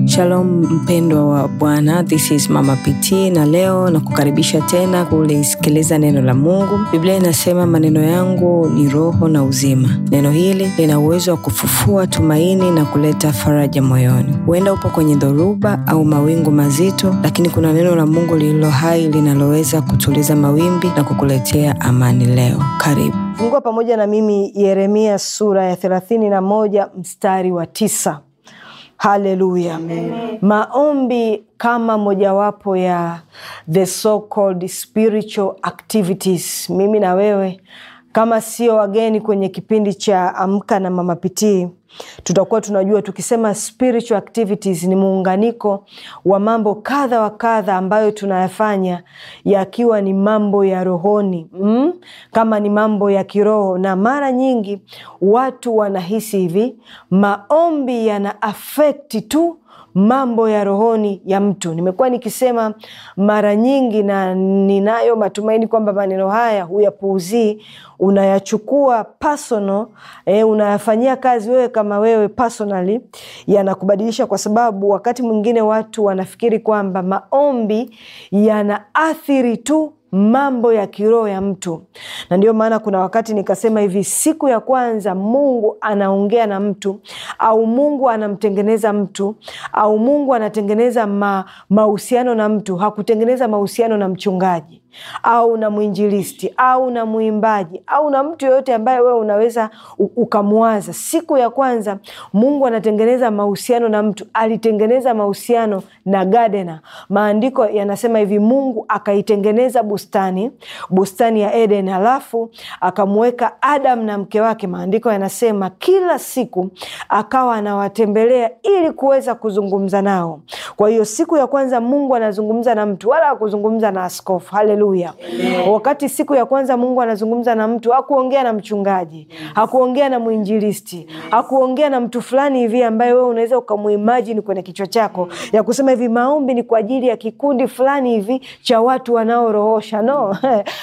Shalom mpendwa wa Bwana, this is Mama PT na leo na kukaribisha tena kulisikiliza neno la Mungu. Biblia inasema maneno yangu ni roho na uzima. Neno hili lina uwezo wa kufufua tumaini na kuleta faraja moyoni. Huenda upo kwenye dhoruba au mawingu mazito, lakini kuna neno la Mungu lililo hai linaloweza kutuliza mawimbi na kukuletea amani leo. Karibu. Fungua pamoja na mimi Yeremia sura ya thelathini na moja mstari wa tisa. Haleluya! Maombi kama mojawapo ya the so called spiritual activities. Mimi na wewe kama sio wageni kwenye kipindi cha Amka na Mama Pitii, tutakuwa tunajua tukisema spiritual activities ni muunganiko wa mambo kadha wa kadha ambayo tunayafanya yakiwa ni mambo ya rohoni mm? kama ni mambo ya kiroho, na mara nyingi watu wanahisi hivi, maombi yana afekti tu mambo ya rohoni ya mtu. Nimekuwa nikisema mara nyingi, na ninayo matumaini kwamba maneno haya huyapuuzii, unayachukua personal, eh, unayafanyia kazi wewe kama wewe personally, yanakubadilisha, kwa sababu wakati mwingine watu wanafikiri kwamba maombi yanaathiri tu mambo ya kiroho ya mtu, na ndio maana kuna wakati nikasema hivi, siku ya kwanza Mungu anaongea na mtu au Mungu anamtengeneza mtu au Mungu anatengeneza mahusiano na mtu, hakutengeneza mahusiano na mchungaji au na mwinjilisti au na mwimbaji au na mtu yoyote ambaye wewe unaweza ukamwaza. Siku ya kwanza Mungu anatengeneza mahusiano na mtu, alitengeneza mahusiano na gadena. Maandiko yanasema hivi, Mungu akaitengeneza bustani, bustani ya Eden, halafu akamweka Adam na mke wake. Maandiko yanasema kila siku akawa anawatembelea ili kuweza kuzungumza nao. Kwa hiyo siku ya kwanza Mungu anazungumza na mtu, wala hakuzungumza na askofu. Haleluya! Wakati siku ya kwanza Mungu anazungumza na mtu, hakuongea na mchungaji, hakuongea na mwinjilisti, hakuongea na mtu fulani hivi ambaye wewe unaweza ukamuimajini kwenye kichwa chako ya kusema hivi maombi ni kwa ajili ya kikundi fulani hivi cha watu wanaorohosha. No,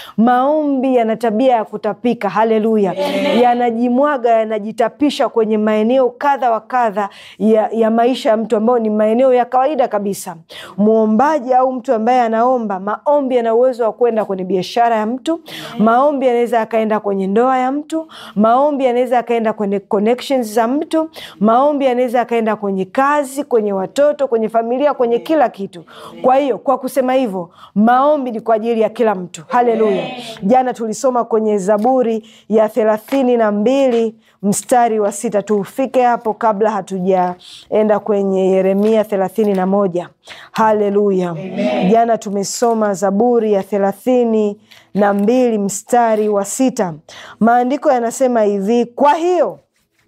maombi yana tabia ya kutapika. Haleluya! Yanajimwaga, yanajitapisha kwenye maeneo kadha wa kadha ya, ya maisha ya mtu ambayo ni maeneo ya kawaida kabisa. Mwombaji au mtu ambaye anaomba, maombi yana uwezo wa kwenda kwenye biashara ya mtu. Maombi yanaweza yakaenda kwenye ndoa ya mtu. Maombi yanaweza yakaenda kwenye connections za mtu. Maombi yanaweza yakaenda kwenye kazi, kwenye watoto, kwenye familia, kwenye kila kitu. Kwa hiyo kwa kusema hivyo, maombi ni kwa ajili ya kila mtu. Haleluya! Jana tulisoma kwenye Zaburi ya thelathini na mbili mstari wa sita. Tufike hapo kabla hatujaenda kwenye Yeremia thelathini na moja. Haleluya! Jana tumesoma Zaburi ya thelathini na mbili mstari wa sita. Maandiko yanasema hivi, kwa hiyo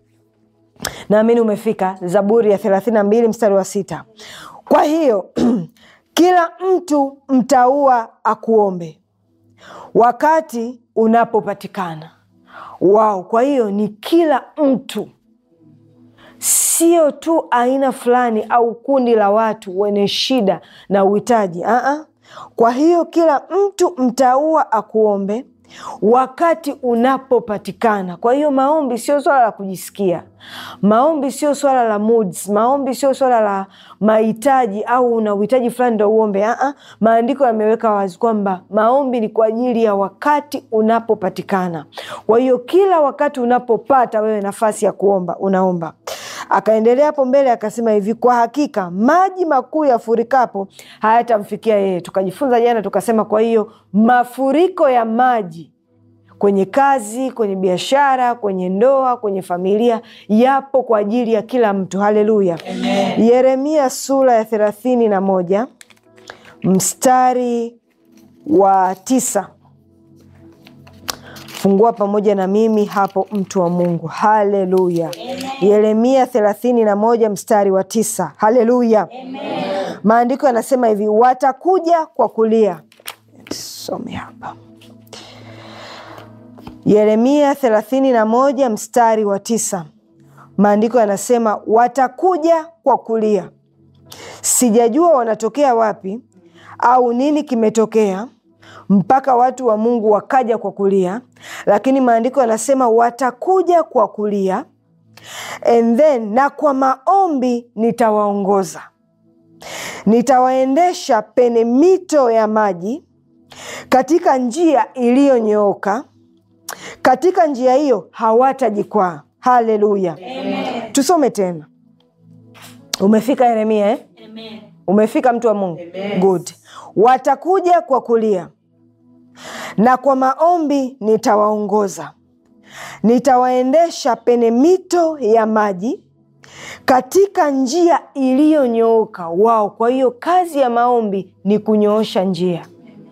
naamini umefika. Zaburi ya thelathini na mbili mstari wa sita. Kwa hiyo kila mtu mtaua akuombe wakati unapopatikana. Wao, kwa hiyo ni kila mtu, sio tu aina fulani au kundi la watu wenye shida na uhitaji. Aa, kwa hiyo kila mtu mtaua akuombe wakati unapopatikana. Kwa hiyo maombi sio swala la kujisikia, maombi sio swala la moods, maombi sio swala la mahitaji au una uhitaji fulani ndo uombe. Aa, maandiko yameweka wazi kwamba maombi ni kwa ajili ya wakati unapopatikana. Kwa hiyo kila wakati unapopata wewe nafasi ya kuomba, unaomba. Akaendelea hapo mbele akasema hivi, kwa hakika maji makuu yafurikapo hayatamfikia yeye. Tukajifunza jana tukasema, kwa hiyo mafuriko ya maji kwenye kazi, kwenye biashara, kwenye ndoa, kwenye familia yapo kwa ajili ya kila mtu. Haleluya! Yeremia sura ya thelathini na moja mstari wa tisa. Fungua pamoja na mimi hapo, mtu wa Mungu. Haleluya! Yeremia thelathini na moja mstari wa tisa. Haleluya! Maandiko yanasema hivi, watakuja kwa kulia. Some hapa Yeremia thelathini na moja mstari wa tisa. Maandiko yanasema watakuja kwa kulia. Sijajua wanatokea wapi au nini kimetokea mpaka watu wa Mungu wakaja kwa kulia, lakini maandiko yanasema watakuja kwa kulia and then na kwa maombi nitawaongoza. nitawaendesha pene mito ya maji katika njia iliyonyooka, katika njia hiyo hawatajikwaa. Haleluya, tusome tena. Umefika Yeremia eh? Umefika mtu wa Mungu, good. Watakuja kwa kulia na kwa maombi nitawaongoza, nitawaendesha pene mito ya maji katika njia iliyonyooka. Wao, kwa hiyo kazi ya maombi ni kunyoosha njia,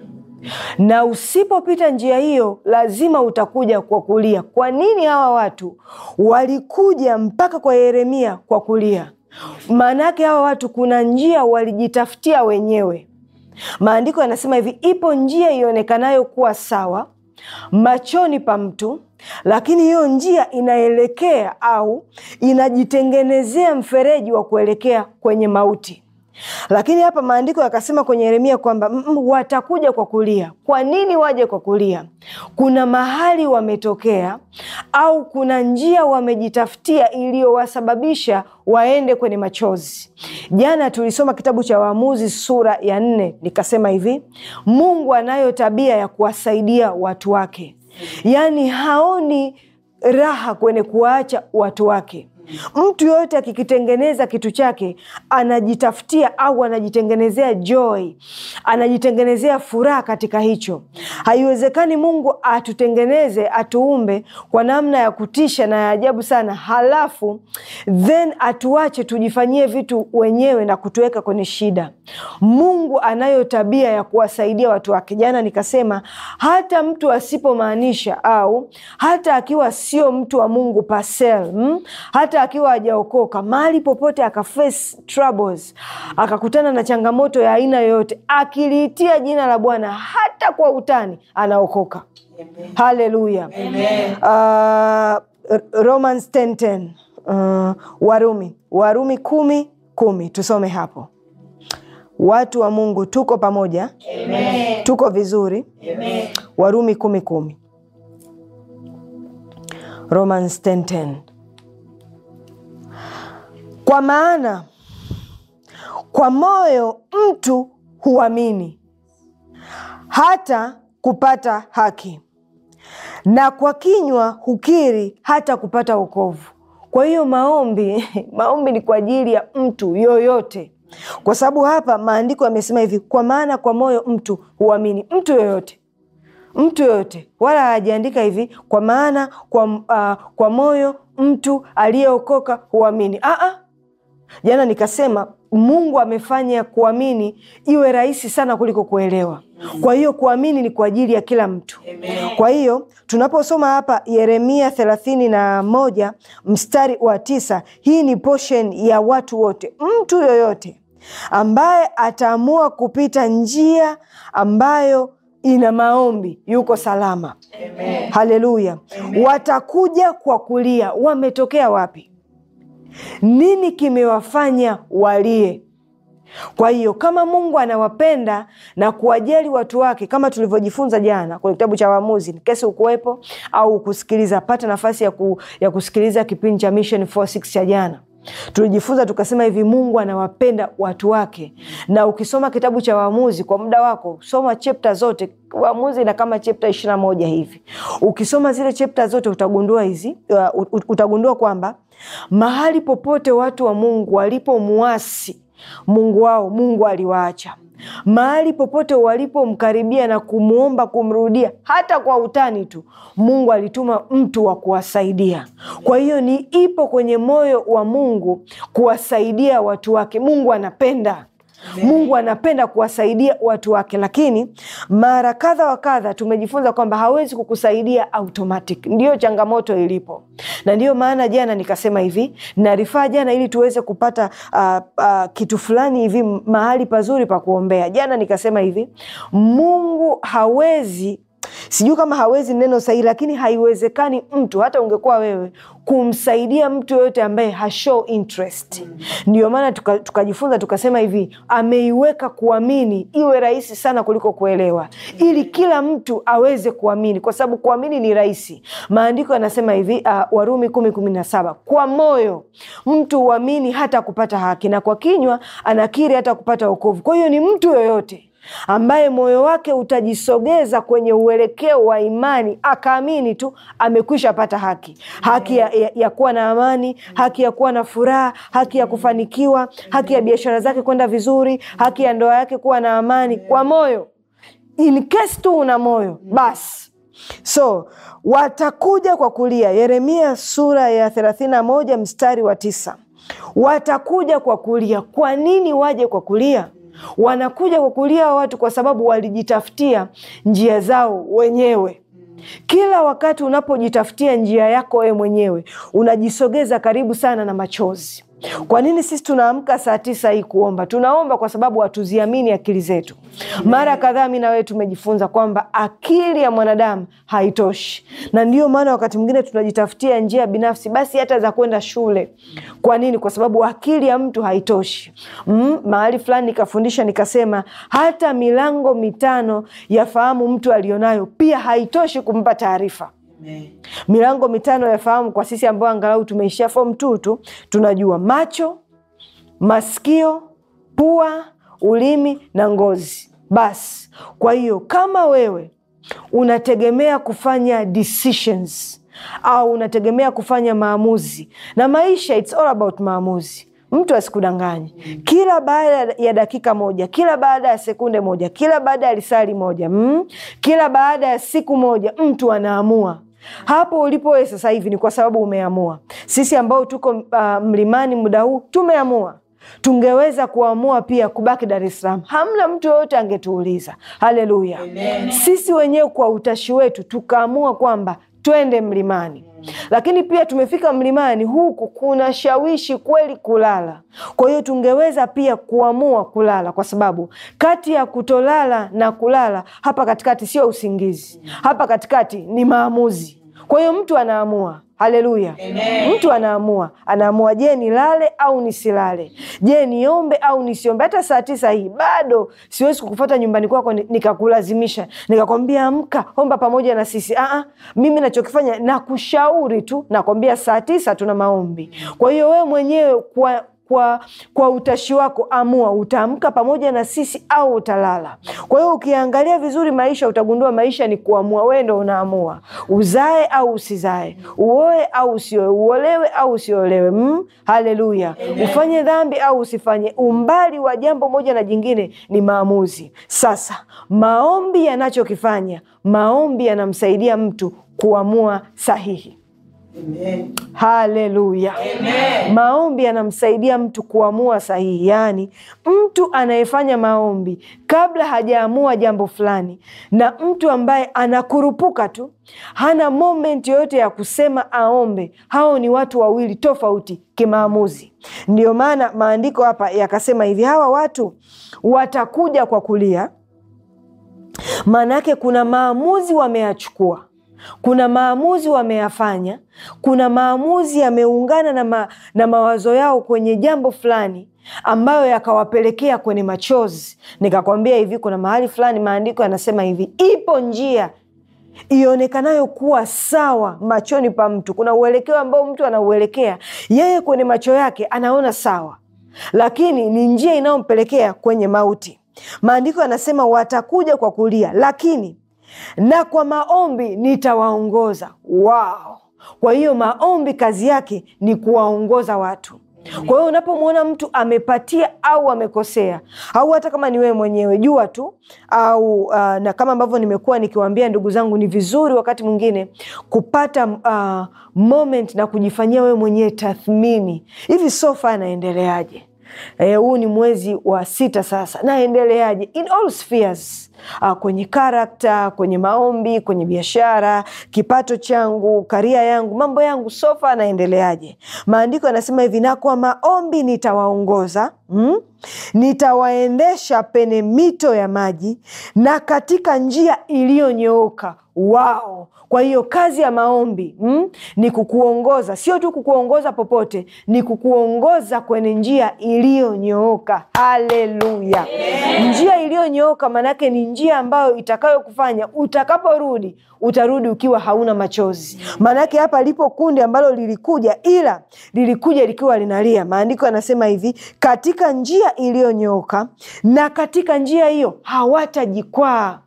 na usipopita njia hiyo lazima utakuja kwa kulia. Kwa nini hawa watu walikuja mpaka kwa Yeremia kwa kulia? Maana yake hawa watu kuna njia walijitafutia wenyewe. Maandiko yanasema hivi, ipo njia ionekanayo kuwa sawa machoni pa mtu, lakini hiyo njia inaelekea au inajitengenezea mfereji wa kuelekea kwenye mauti. Lakini hapa maandiko yakasema kwenye Yeremia kwamba mm, mm, watakuja kwa kulia. Kwa nini waje kwa kulia? Kuna mahali wametokea au kuna njia wamejitafutia iliyowasababisha waende kwenye machozi. Jana tulisoma kitabu cha Waamuzi sura ya nne, nikasema hivi, Mungu anayo tabia ya kuwasaidia watu wake, yaani haoni raha kwenye kuwaacha watu wake. Mtu yoyote akikitengeneza kitu chake anajitafutia au anajitengenezea joy, anajitengenezea furaha katika hicho. Haiwezekani Mungu atutengeneze, atuumbe kwa namna ya kutisha na ya ajabu sana, halafu then atuache tujifanyie vitu wenyewe na kutuweka kwenye shida. Mungu anayo tabia ya kuwasaidia watu wake. Jana nikasema hata mtu asipomaanisha au hata akiwa sio mtu wa Mungu pasel, mm? hata akiwa hajaokoka mahali popote akaface troubles akakutana na changamoto ya aina yoyote, akiliitia jina la Bwana hata kwa utani, anaokoka. Haleluya! Uh, Romans 10:10, uh, Warumi Warumi kumi kumi, tusome hapo. Watu wa Mungu tuko pamoja, Amen. Tuko vizuri, Amen. Warumi kumi kumi, Romans 10:10 kwa maana kwa moyo mtu huamini hata kupata haki, na kwa kinywa hukiri hata kupata wokovu. Kwa hiyo maombi, maombi ni kwa ajili ya mtu yoyote, kwa sababu hapa maandiko yamesema hivi, kwa maana kwa moyo mtu huamini. Mtu yoyote, mtu yoyote, wala hajaandika hivi kwa maana kwa, uh, kwa moyo mtu aliyeokoka huamini. Aa, Jana nikasema Mungu amefanya kuamini iwe rahisi sana kuliko kuelewa. Kwa hiyo kuamini ni kwa ajili ya kila mtu. Kwa hiyo tunaposoma hapa Yeremia thelathini na moja mstari wa tisa, hii ni portion ya watu wote. Mtu yoyote ambaye ataamua kupita njia ambayo ina maombi yuko salama. Haleluya! Watakuja kwa kulia. Wametokea wapi? Nini kimewafanya walie? Kwa hiyo kama Mungu anawapenda na kuwajali watu wake, kama tulivyojifunza jana kwenye kitabu cha Waamuzi, kesi ukuwepo au kusikiliza, pata nafasi ya, ku, ya kusikiliza kipindi cha Mission 46 cha jana tulijifunza tukasema hivi, Mungu anawapenda watu wake. Na ukisoma kitabu cha Waamuzi kwa muda wako, soma chapta zote. Waamuzi na kama chapta ishirini na moja hivi. Ukisoma zile chapta zote utagundua hizi uh, utagundua kwamba mahali popote watu wa Mungu walipomuasi Mungu wao, Mungu aliwaacha mahali popote walipomkaribia na kumwomba kumrudia, hata kwa utani tu, Mungu alituma mtu wa kuwasaidia. Kwa hiyo ni ipo kwenye moyo wa Mungu kuwasaidia watu wake. Mungu anapenda Mungu anapenda kuwasaidia watu wake, lakini mara kadha wa kadha tumejifunza kwamba hawezi kukusaidia automatic. Ndiyo changamoto ilipo, na ndiyo maana jana nikasema hivi, narifaa jana ili tuweze kupata uh, uh, kitu fulani hivi, mahali pazuri pa kuombea. Jana nikasema hivi, Mungu hawezi sijui kama hawezi neno sahihi, lakini haiwezekani mtu hata ungekuwa wewe kumsaidia mtu yoyote ambaye hashow interest. Ndio maana tuka- tukajifunza tukasema hivi, ameiweka kuamini iwe rahisi sana kuliko kuelewa, ili kila mtu aweze kuamini, kwa sababu kuamini ni rahisi. Maandiko yanasema hivi uh, Warumi kumi kumi na saba kwa moyo mtu huamini hata kupata haki, na kwa kinywa anakiri hata kupata wokovu. Kwa hiyo ni mtu yoyote ambaye moyo wake utajisogeza kwenye uelekeo wa imani akaamini tu amekwisha pata haki, haki ya, ya, ya kuwa na amani, haki ya kuwa na furaha, haki ya kufanikiwa, haki ya biashara zake kwenda vizuri, haki ya ndoa yake kuwa na amani kwa moyo. In case tu una moyo basi so watakuja kwa kulia. Yeremia sura ya thelathini na moja mstari wa tisa watakuja kwa kulia. Kwa nini waje kwa kulia? Wanakuja kwa kulia watu kwa sababu walijitafutia njia zao wenyewe. Kila wakati unapojitafutia njia yako wewe mwenyewe, unajisogeza karibu sana na machozi. Kwa nini sisi tunaamka saa tisa hii kuomba? Tunaomba kwa sababu hatuziamini akili zetu. Mara kadhaa mi na wewe tumejifunza kwamba akili ya mwanadamu haitoshi, na ndiyo maana wakati mwingine tunajitafutia njia binafsi, basi hata za kwenda shule. Kwa nini? Kwa sababu akili ya mtu haitoshi. Mm, mahali fulani nikafundisha nikasema, hata milango mitano ya fahamu mtu alionayo pia haitoshi kumpa taarifa milango mitano ya fahamu kwa sisi ambao angalau tumeishia form two tu tunajua macho, masikio, pua, ulimi na ngozi. Basi kwa hiyo kama wewe unategemea kufanya decisions au unategemea kufanya maamuzi, na maisha it's all about maamuzi Mtu asikudanganye. Kila baada ya dakika moja, kila baada ya sekunde moja, kila baada ya lisali moja, mm, kila baada ya siku moja, mtu anaamua hapo ulipo wewe sasa hivi ni kwa sababu umeamua. Sisi ambao tuko uh, mlimani muda huu tumeamua. Tungeweza kuamua pia kubaki Dar es Salaam, hamna mtu yoyote angetuuliza. Haleluya! Sisi wenyewe kwa utashi wetu tukaamua kwamba twende mlimani, lakini pia tumefika mlimani huku kuna shawishi kweli kulala. Kwa hiyo tungeweza pia kuamua kulala, kwa sababu kati ya kutolala na kulala, hapa katikati sio usingizi, hapa katikati ni maamuzi. Kwa hiyo mtu anaamua. Haleluya! Mtu anaamua, anaamua, je, nilale au nisilale? Je, niombe au nisiombe? Hata saa tisa hii bado siwezi kukufata nyumbani kwako nikakulazimisha nikakwambia amka, omba pamoja na sisi. Aa, mimi nachokifanya nakushauri tu, nakwambia saa tisa tuna maombi. Kwa hiyo wewe mwenyewe kwa kwa kwa utashi wako amua, utaamka pamoja na sisi au utalala. Kwa hiyo ukiangalia vizuri maisha, utagundua maisha ni kuamua. Wewe ndo unaamua uzae au usizae, uoe au usioe, uolewe au usiolewe. Mm, haleluya! Ufanye dhambi au usifanye. Umbali wa jambo moja na jingine ni maamuzi. Sasa maombi yanachokifanya, maombi yanamsaidia mtu kuamua sahihi. Amen. Haleluya! Maombi yanamsaidia mtu kuamua sahihi. Yaani, mtu anayefanya maombi kabla hajaamua jambo fulani na mtu ambaye anakurupuka tu, hana moment yoyote ya kusema aombe, hao ni watu wawili tofauti kimaamuzi. Ndio maana maandiko hapa yakasema hivi, hawa watu watakuja kwa kulia. Maana yake kuna maamuzi wameyachukua kuna maamuzi wameyafanya, kuna maamuzi yameungana na, ma, na mawazo yao kwenye jambo fulani ambayo yakawapelekea kwenye machozi. Nikakwambia hivi, kuna mahali fulani maandiko yanasema hivi, ipo njia ionekanayo kuwa sawa machoni pa mtu. Kuna uelekeo ambao mtu anauelekea yeye, kwenye macho yake anaona sawa, lakini ni njia inayompelekea kwenye mauti. Maandiko yanasema watakuja kwa kulia, lakini na kwa maombi nitawaongoza. Wow! Kwa hiyo maombi kazi yake ni kuwaongoza watu. Kwa hiyo unapomwona mtu amepatia au amekosea, au hata kama ni wewe mwenyewe, jua tu au uh, na kama ambavyo nimekuwa nikiwaambia ndugu zangu, ni vizuri wakati mwingine kupata uh, moment na kujifanyia wewe mwenyewe tathmini, hivi sofa naendeleaje? Huu e, ni mwezi wa sita sasa, naendeleaje in all spheres uh, kwenye karakta, kwenye maombi, kwenye biashara, kipato changu, karia yangu, mambo yangu, sofa naendeleaje? Maandiko yanasema hivi, na kwa maombi nitawaongoza mm? nitawaendesha pene mito ya maji na katika njia iliyonyooka wao kwa hiyo kazi ya maombi mm, ni kukuongoza sio tu kukuongoza popote ni kukuongoza kwenye njia iliyonyooka haleluya njia iliyonyooka maanake ni njia ambayo itakayokufanya utakaporudi utarudi ukiwa hauna machozi maanake hapa lipo kundi ambalo lilikuja ila lilikuja likiwa linalia maandiko yanasema hivi katika njia iliyonyooka na katika njia hiyo hawatajikwaa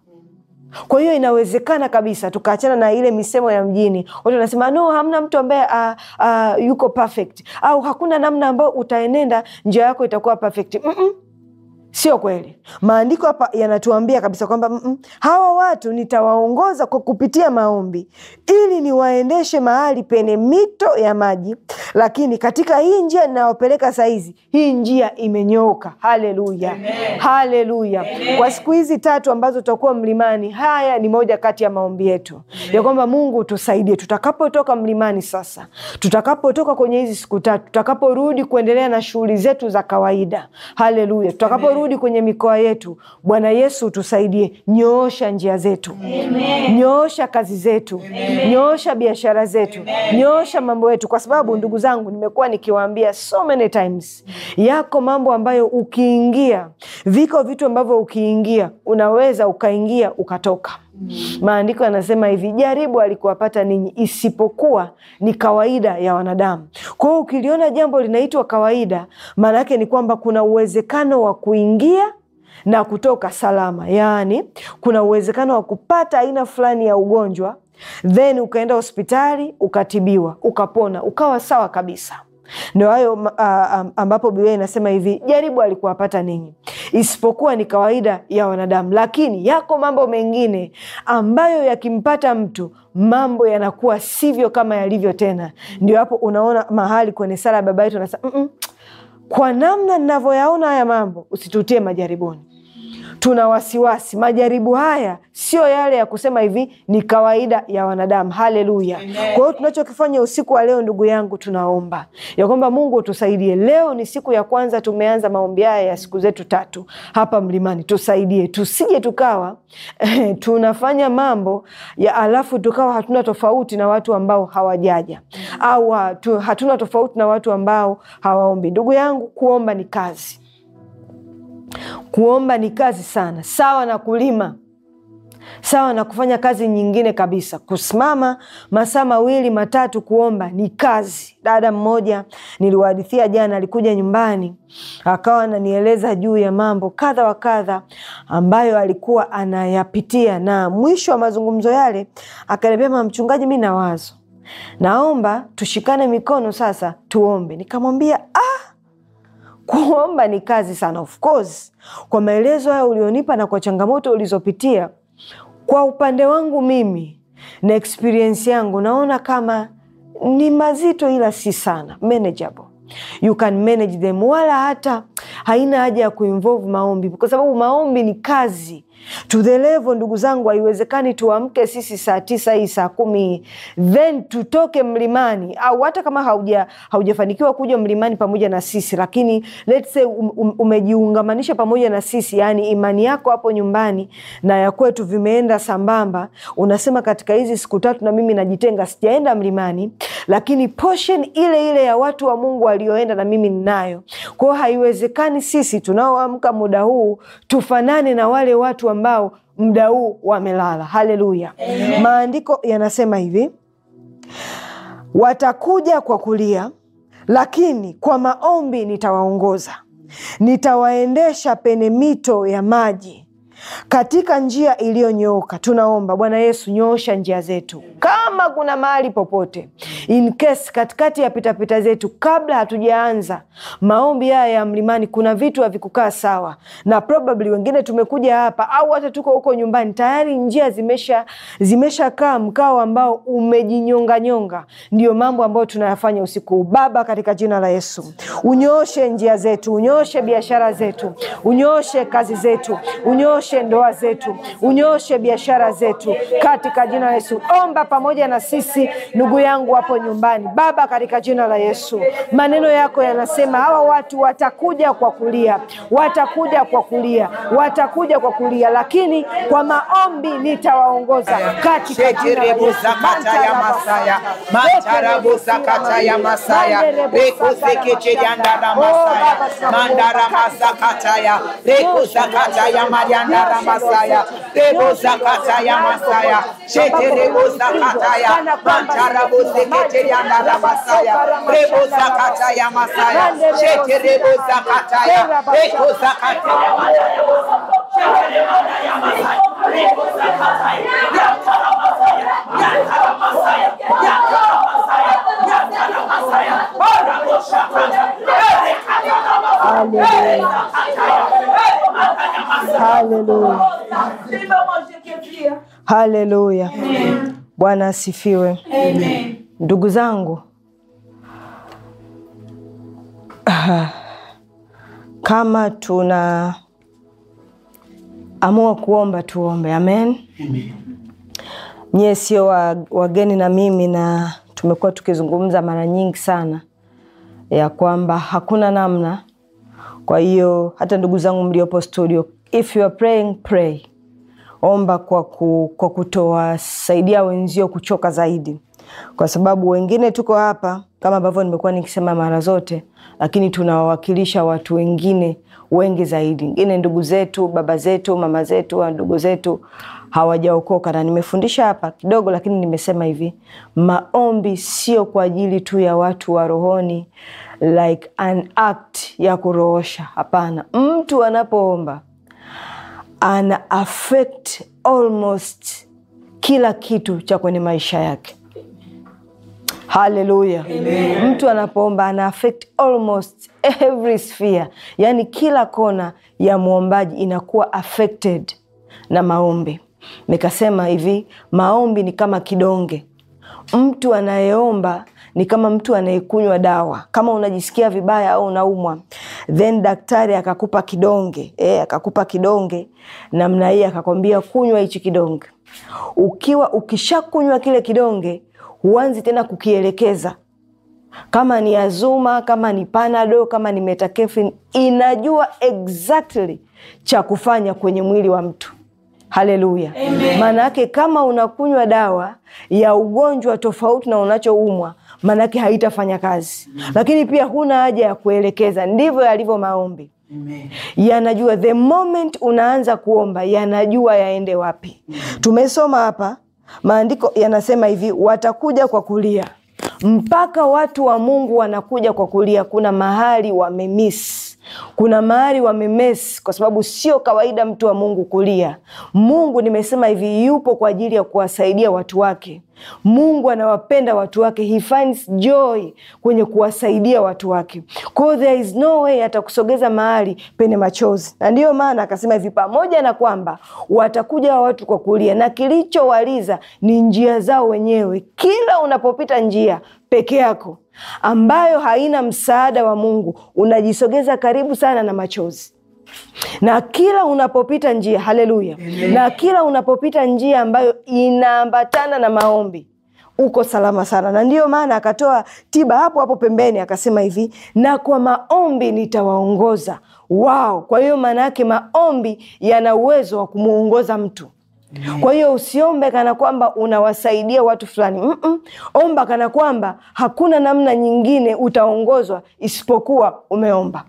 kwa hiyo inawezekana kabisa tukaachana na ile misemo ya mjini watu wanasema no hamna mtu ambaye uh, uh, yuko perfect au hakuna namna ambayo utaenenda njia yako itakuwa perfect Mm-mm. sio kweli maandiko hapa yanatuambia kabisa kwamba mm-mm, hawa watu nitawaongoza kwa kupitia maombi ili niwaendeshe mahali penye mito ya maji lakini katika hii njia ninayopeleka sahizi hii njia imenyooka haleluya haleluya kwa siku hizi tatu ambazo tutakuwa mlimani haya ni moja kati ya maombi yetu ya kwamba mungu tusaidie tutakapotoka mlimani sasa tutakapotoka kwenye hizi siku tatu tutakaporudi kuendelea na shughuli zetu za kawaida haleluya tutakaporudi kwenye mikoa yetu bwana yesu tusaidie nyoosha njia zetu nyoosha kazi zetu nyoosha biashara zetu nyoosha mambo yetu kwa sababu ndugu zangu nimekuwa nikiwaambia so many times yako mambo ambayo ukiingia viko vitu ambavyo ukiingia unaweza ukaingia ukatoka maandiko yanasema hivi jaribu alikuwapata ninyi isipokuwa ni kawaida ya wanadamu kwa hiyo ukiliona jambo linaitwa kawaida maana yake ni kwamba kuna uwezekano wa kuingia na kutoka salama yaani kuna uwezekano wa kupata aina fulani ya ugonjwa then ukaenda hospitali ukatibiwa ukapona ukawa sawa kabisa ndo hayo uh, ambapo biblia inasema hivi jaribu alikuwapata ninyi isipokuwa ni kawaida ya wanadamu lakini yako mambo mengine ambayo yakimpata mtu mambo yanakuwa sivyo kama yalivyo tena ndio hapo unaona mahali kwenye sala ya baba yetu anasema "Mm-mm, kwa namna ninavyoyaona haya mambo usitutie majaribuni tuna wasiwasi majaribu haya sio yale ya kusema hivi ni kawaida ya wanadamu haleluya kwa hiyo tunachokifanya usiku wa leo ndugu yangu tunaomba ya kwamba mungu utusaidie leo ni siku ya kwanza tumeanza maombi haya ya siku zetu tatu hapa mlimani tusaidie tusije tukawa tunafanya mambo ya alafu tukawa hatuna tofauti na watu ambao hawajaja au hatu, hatuna tofauti na watu ambao hawaombi ndugu yangu kuomba ni kazi kuomba ni kazi sana sawa na kulima sawa na kufanya kazi nyingine kabisa kusimama masaa mawili matatu kuomba ni kazi dada mmoja niliwahadithia jana alikuja nyumbani akawa ananieleza juu ya mambo kadha wa kadha ambayo alikuwa anayapitia na mwisho wa mazungumzo yale akaniambia mchungaji mi na wazo naomba tushikane mikono sasa tuombe nikamwambia ah, kuomba ni kazi sana of course kwa maelezo hayo ulionipa na kwa changamoto ulizopitia kwa upande wangu mimi na experience yangu naona kama ni mazito ila si sana manageable you can manage them wala hata haina haja ya kuinvolve maombi kwa sababu maombi ni kazi to the level ndugu zangu haiwezekani tuamke sisi saa tisa hii saa kumi hii then tutoke mlimani au hata kama hauja haujafanikiwa kuja mlimani pamoja na sisi lakini let's say um, um, umejiungamanisha pamoja na sisi yaani imani yako hapo nyumbani na ya kwetu vimeenda sambamba unasema katika hizi siku tatu na mimi najitenga sijaenda mlimani lakini portion ile ile ya watu wa mungu walioenda na mimi ninayo kwao haiwezekani sisi tunaoamka muda huu tufanane na wale watu ambao muda huu wamelala haleluya maandiko yanasema hivi watakuja kwa kulia lakini kwa maombi nitawaongoza nitawaendesha pene mito ya maji katika njia iliyonyooka tunaomba bwana yesu nyoosha njia zetu kama kuna mahali popote in case katikati ya pitapita zetu kabla hatujaanza maombi haya ya mlimani kuna vitu havikukaa sawa na probably wengine tumekuja hapa au hata tuko huko nyumbani tayari njia zimesha zimeshakaa mkao ambao umejinyonganyonga ndio mambo ambayo tunayafanya usiku huu baba katika jina la yesu unyooshe njia zetu unyooshe biashara zetu unyooshe kazi zetu unyooshe ndoa zetu unyooshe biashara zetu katika jina la yesu omba pamoja na sisi, ndugu yangu hapo nyumbani. Baba, katika jina la Yesu, maneno yako yanasema hawa watu watakuja kwa kulia, watakuja kwa kulia, watakuja kwa kulia, lakini kwa maombi nitawaongoza katika jina la Yesu. Sheterebuzakata ya Masaya, Mantarabuzakata ya Masaya, Rekosekecheriandara Masaya, Mandara Masakata ya, Rekozakata ya Mariandara Masaya, Rebozakata ya Masaya, Sheterebuzakata ya, Mantarabusekecheriandara Masaya, Rebozakata ya Masaya, Sheterebuzakata ya, Rekozakata ya Haleluya. Haleluya. Haleluya. Bwana asifiwe. Ndugu zangu, ah, kama tuna amua kuomba tuombe. Amen. Nyie sio wa- wageni na mimi, na tumekuwa tukizungumza mara nyingi sana ya kwamba hakuna namna. Kwa hiyo hata ndugu zangu mliopo studio, if you are praying, pray, omba kwa, ku, kwa kutowasaidia wenzio kuchoka zaidi, kwa sababu wengine tuko hapa kama ambavyo nimekuwa nikisema mara zote, lakini tunawawakilisha watu wengine wengi zaidi, wengine ndugu zetu, baba zetu, mama zetu, ndugu zetu hawajaokoka. Na nimefundisha hapa kidogo, lakini nimesema hivi, maombi sio kwa ajili tu ya watu wa rohoni, like an act ya kuroosha. Hapana, mtu anapoomba ana affect almost kila kitu cha kwenye maisha yake. Haleluya! Mtu anapoomba ana affect almost every sphere, yaani kila kona ya mwombaji inakuwa affected na maombi. Nikasema hivi, maombi ni kama kidonge. Mtu anayeomba ni kama mtu anayekunywa dawa. Kama unajisikia vibaya au unaumwa, then daktari akakupa kidonge eh, akakupa kidonge namna hii, akakwambia kunywa hichi kidonge. Ukiwa ukishakunywa kile kidonge, huanzi tena kukielekeza kama ni Azuma, kama ni Panado, kama ni Metacafin, inajua exactly cha kufanya kwenye mwili wa mtu. Haleluya! Maana yake kama unakunywa dawa ya ugonjwa tofauti na unachoumwa, maana yake haitafanya kazi. Lakini pia huna haja ya kuelekeza. Ndivyo yalivyo maombi yanajua the moment unaanza kuomba, yanajua yaende wapi. Tumesoma hapa maandiko yanasema hivi, watakuja kwa kulia. Mpaka watu wa Mungu wanakuja kwa kulia, kuna mahali wamemis kuna mahali wamemes, kwa sababu sio kawaida mtu wa Mungu kulia. Mungu nimesema hivi, yupo kwa ajili ya kuwasaidia watu wake. Mungu anawapenda watu wake, he finds joy kwenye kuwasaidia watu wake. Kwa hiyo there is no way atakusogeza mahali penye machozi, na ndiyo maana akasema hivi, pamoja na kwamba watakuja wa watu kwa kulia, na kilichowaliza ni njia zao wenyewe. Kila unapopita njia peke yako ambayo haina msaada wa Mungu, unajisogeza karibu sana na machozi na kila unapopita njia haleluya, na kila unapopita njia ambayo inaambatana na maombi uko salama sana. Na ndiyo maana akatoa tiba hapo hapo pembeni, akasema hivi, na kwa maombi nitawaongoza wao. Kwa hiyo maana yake maombi yana uwezo wa kumwongoza mtu. Kwa hiyo usiombe kana kwamba unawasaidia watu fulani. Mm-mm. Omba kana kwamba hakuna namna nyingine utaongozwa isipokuwa umeomba.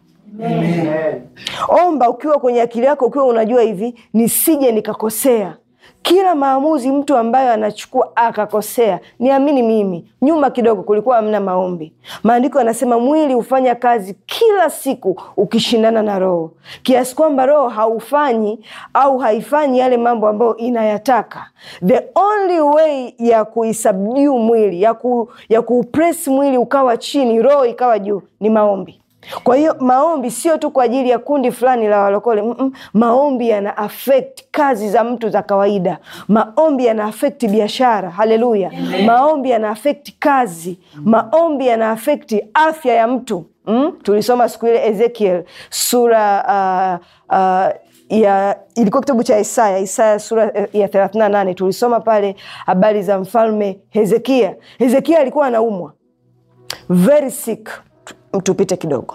Omba ukiwa kwenye akili yako, ukiwa unajua hivi, nisije nikakosea. Kila maamuzi mtu ambayo anachukua akakosea, niamini mimi, nyuma kidogo kulikuwa hamna maombi. Maandiko yanasema mwili hufanya kazi kila siku ukishindana na roho, kiasi kwamba roho haufanyi au haifanyi yale mambo ambayo inayataka. The only way ya kuisubdue mwili, ya, ku, ya kuupress mwili ukawa chini, roho ikawa juu, ni maombi. Kwa hiyo maombi sio tu kwa ajili ya kundi fulani la walokole. Mm-mm. Maombi yana affect kazi za mtu za kawaida. Maombi yana affect biashara. Haleluya! Maombi yana affect kazi. Maombi yana affect afya ya mtu. mm? tulisoma siku ile Ezekiel sura uh, uh, ya ilikuwa kitabu cha Isaya, Isaya sura ya 38 tulisoma pale habari za mfalme Hezekia. Hezekia alikuwa anaumwa very sick. Tu- Tupite kidogo,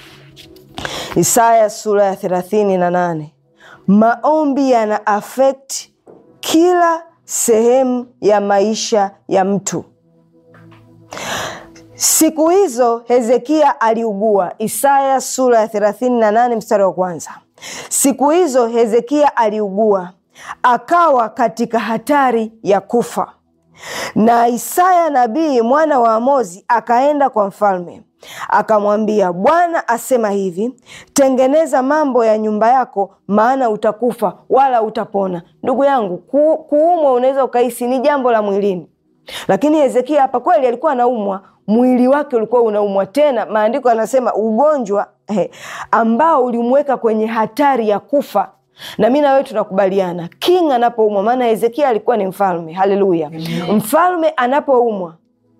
Isaya sura ya thelathini na nane. Maombi yana affect kila sehemu ya maisha ya mtu. Siku hizo Hezekia aliugua. Isaya sura ya 38 mstari wa kwanza. Siku hizo Hezekia aliugua, akawa katika hatari ya kufa. Na Isaya nabii mwana wa Amozi akaenda kwa mfalme akamwambia, Bwana asema hivi, tengeneza mambo ya nyumba yako, maana utakufa wala utapona. Ndugu yangu, ku, kuumwa unaweza ukahisi ni jambo la mwilini, lakini Hezekia hapa kweli alikuwa anaumwa, mwili wake ulikuwa unaumwa. Tena maandiko yanasema ugonjwa eh, ambao ulimweka kwenye hatari ya kufa na mi na wewe tunakubaliana king anapoumwa, maana Hezekia alikuwa ni mfalme. Haleluya! Mfalme anapoumwa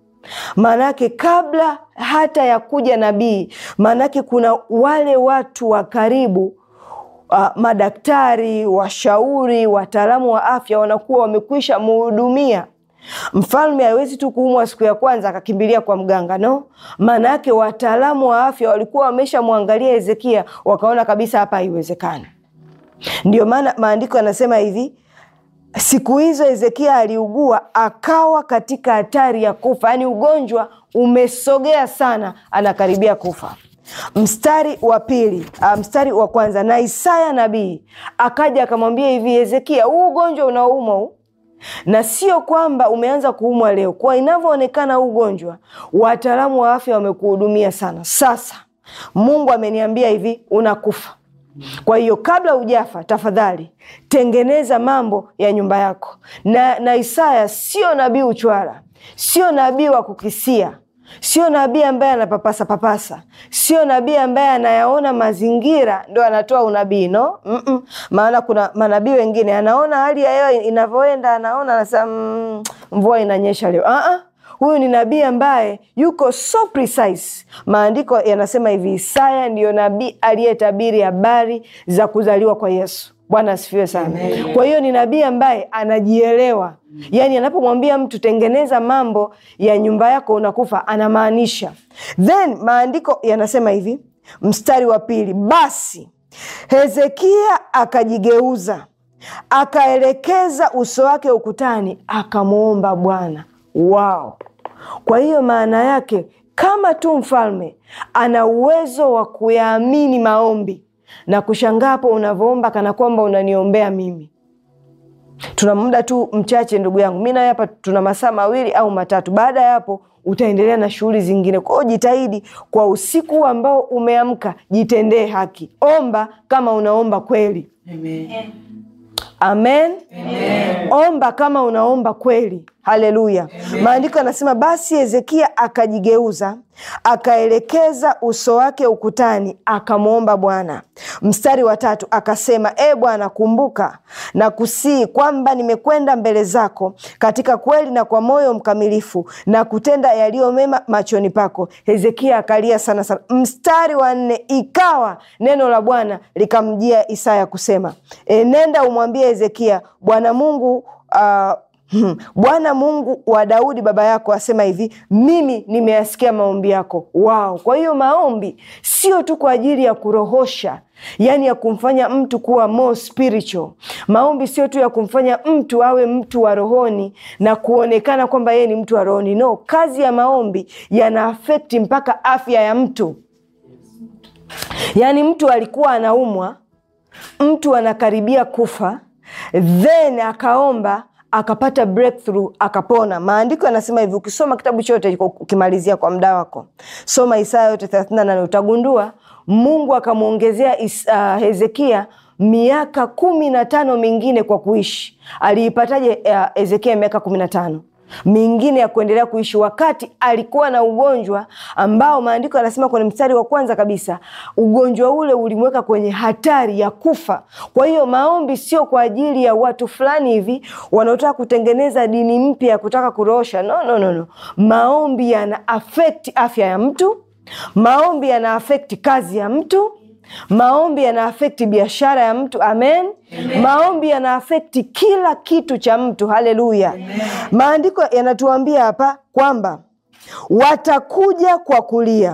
maanake kabla hata ya kuja nabii, maanake kuna wale watu wa karibu uh, madaktari, washauri, wataalamu wa afya wanakuwa wamekwisha muhudumia. Mfalme hawezi tu kuumwa siku ya kwanza akakimbilia kwa mganga, no. Maana yake wataalamu wa afya walikuwa wameshamwangalia Hezekia, wakaona kabisa hapa haiwezekani. Ndio maana maandiko yanasema hivi siku hizo Hezekia aliugua akawa katika hatari ya kufa, yaani ugonjwa umesogea sana, anakaribia kufa. Mstari wa pili, uh, mstari wa kwanza, na Isaya nabii akaja akamwambia hivi, Hezekia, huu ugonjwa unaoumwa huu na sio kwamba umeanza kuumwa leo. Kwa inavyoonekana huu ugonjwa, wataalamu wa afya wamekuhudumia sana. Sasa Mungu ameniambia hivi, unakufa kwa hiyo kabla hujafa, tafadhali tengeneza mambo ya nyumba yako. Na, na Isaya sio nabii uchwara, sio nabii wa kukisia, sio nabii ambaye anapapasa papasa, sio nabii ambaye anayaona mazingira ndo anatoa unabii no. Mm-mm. Maana kuna manabii wengine anaona hali ya hewa inavyoenda, anaona anasema mm, mvua inanyesha leo. Ah-ah. Huyu ni nabii ambaye yuko so precise. Maandiko yanasema hivi, Isaya ndiyo nabii aliyetabiri habari za kuzaliwa kwa Yesu. Bwana asifiwe sana. Kwa hiyo ni nabii ambaye anajielewa, yaani anapomwambia mtu tengeneza mambo ya nyumba yako unakufa, anamaanisha. Then maandiko yanasema hivi, mstari wa pili, basi Hezekia akajigeuza akaelekeza uso wake ukutani, akamwomba Bwana. Wao, kwa hiyo maana yake kama tu mfalme ana uwezo wa kuyaamini maombi na kushangaa hapo unavyoomba kana kwamba unaniombea mimi. Tuna muda tu mchache, ndugu yangu, mi nawe hapa tuna masaa mawili au matatu. Baada ya hapo utaendelea na shughuli zingine. Kwa hiyo jitahidi kwa usiku ambao umeamka, jitendee haki, omba kama unaomba kweli. Amen. Amen. Amen. Omba kama unaomba kweli. Haleluya. Maandiko yanasema basi Hezekia akajigeuza akaelekeza uso wake ukutani akamwomba Bwana. Mstari wa tatu akasema, e Bwana, kumbuka na kusii kwamba nimekwenda mbele zako katika kweli na kwa moyo mkamilifu na kutenda yaliyo mema machoni pako. Hezekia akalia sana sana. Mstari wa nne ikawa neno la Bwana likamjia Isaya kusema, e, nenda umwambie Hezekia, Bwana Mungu uh, Hmm. Bwana Mungu wa Daudi baba yako asema hivi, mimi nimeyasikia maombi yako. Wao, kwa hiyo maombi sio tu kwa ajili ya kurohosha, yaani ya kumfanya mtu kuwa more spiritual. Maombi sio tu ya kumfanya mtu awe mtu wa rohoni na kuonekana kwamba yeye ni mtu wa rohoni. No, kazi ya maombi yana afekti mpaka afya ya mtu. Yaani mtu alikuwa anaumwa, mtu anakaribia kufa, then akaomba akapata breakthrough akapona. Maandiko yanasema hivi, ukisoma kitabu chote ukimalizia kwa muda wako, soma Isaya yote 38 utagundua Mungu akamwongezea uh, Hezekia miaka kumi na tano mingine kwa kuishi. Aliipataje uh, Hezekia miaka kumi na tano mingine ya kuendelea kuishi wakati alikuwa na ugonjwa ambao maandiko yanasema kwenye mstari wa kwanza kabisa, ugonjwa ule ulimweka kwenye hatari ya kufa. Kwa hiyo maombi sio kwa ajili ya watu fulani hivi wanaotaka kutengeneza dini mpya ya kutaka kuroosha. No, no, no, no. Maombi yana affect afya ya mtu maombi yana afekti kazi ya mtu maombi yana afekti biashara ya mtu amen, amen. maombi yana afekti kila kitu cha mtu haleluya maandiko yanatuambia hapa kwamba watakuja kwa kulia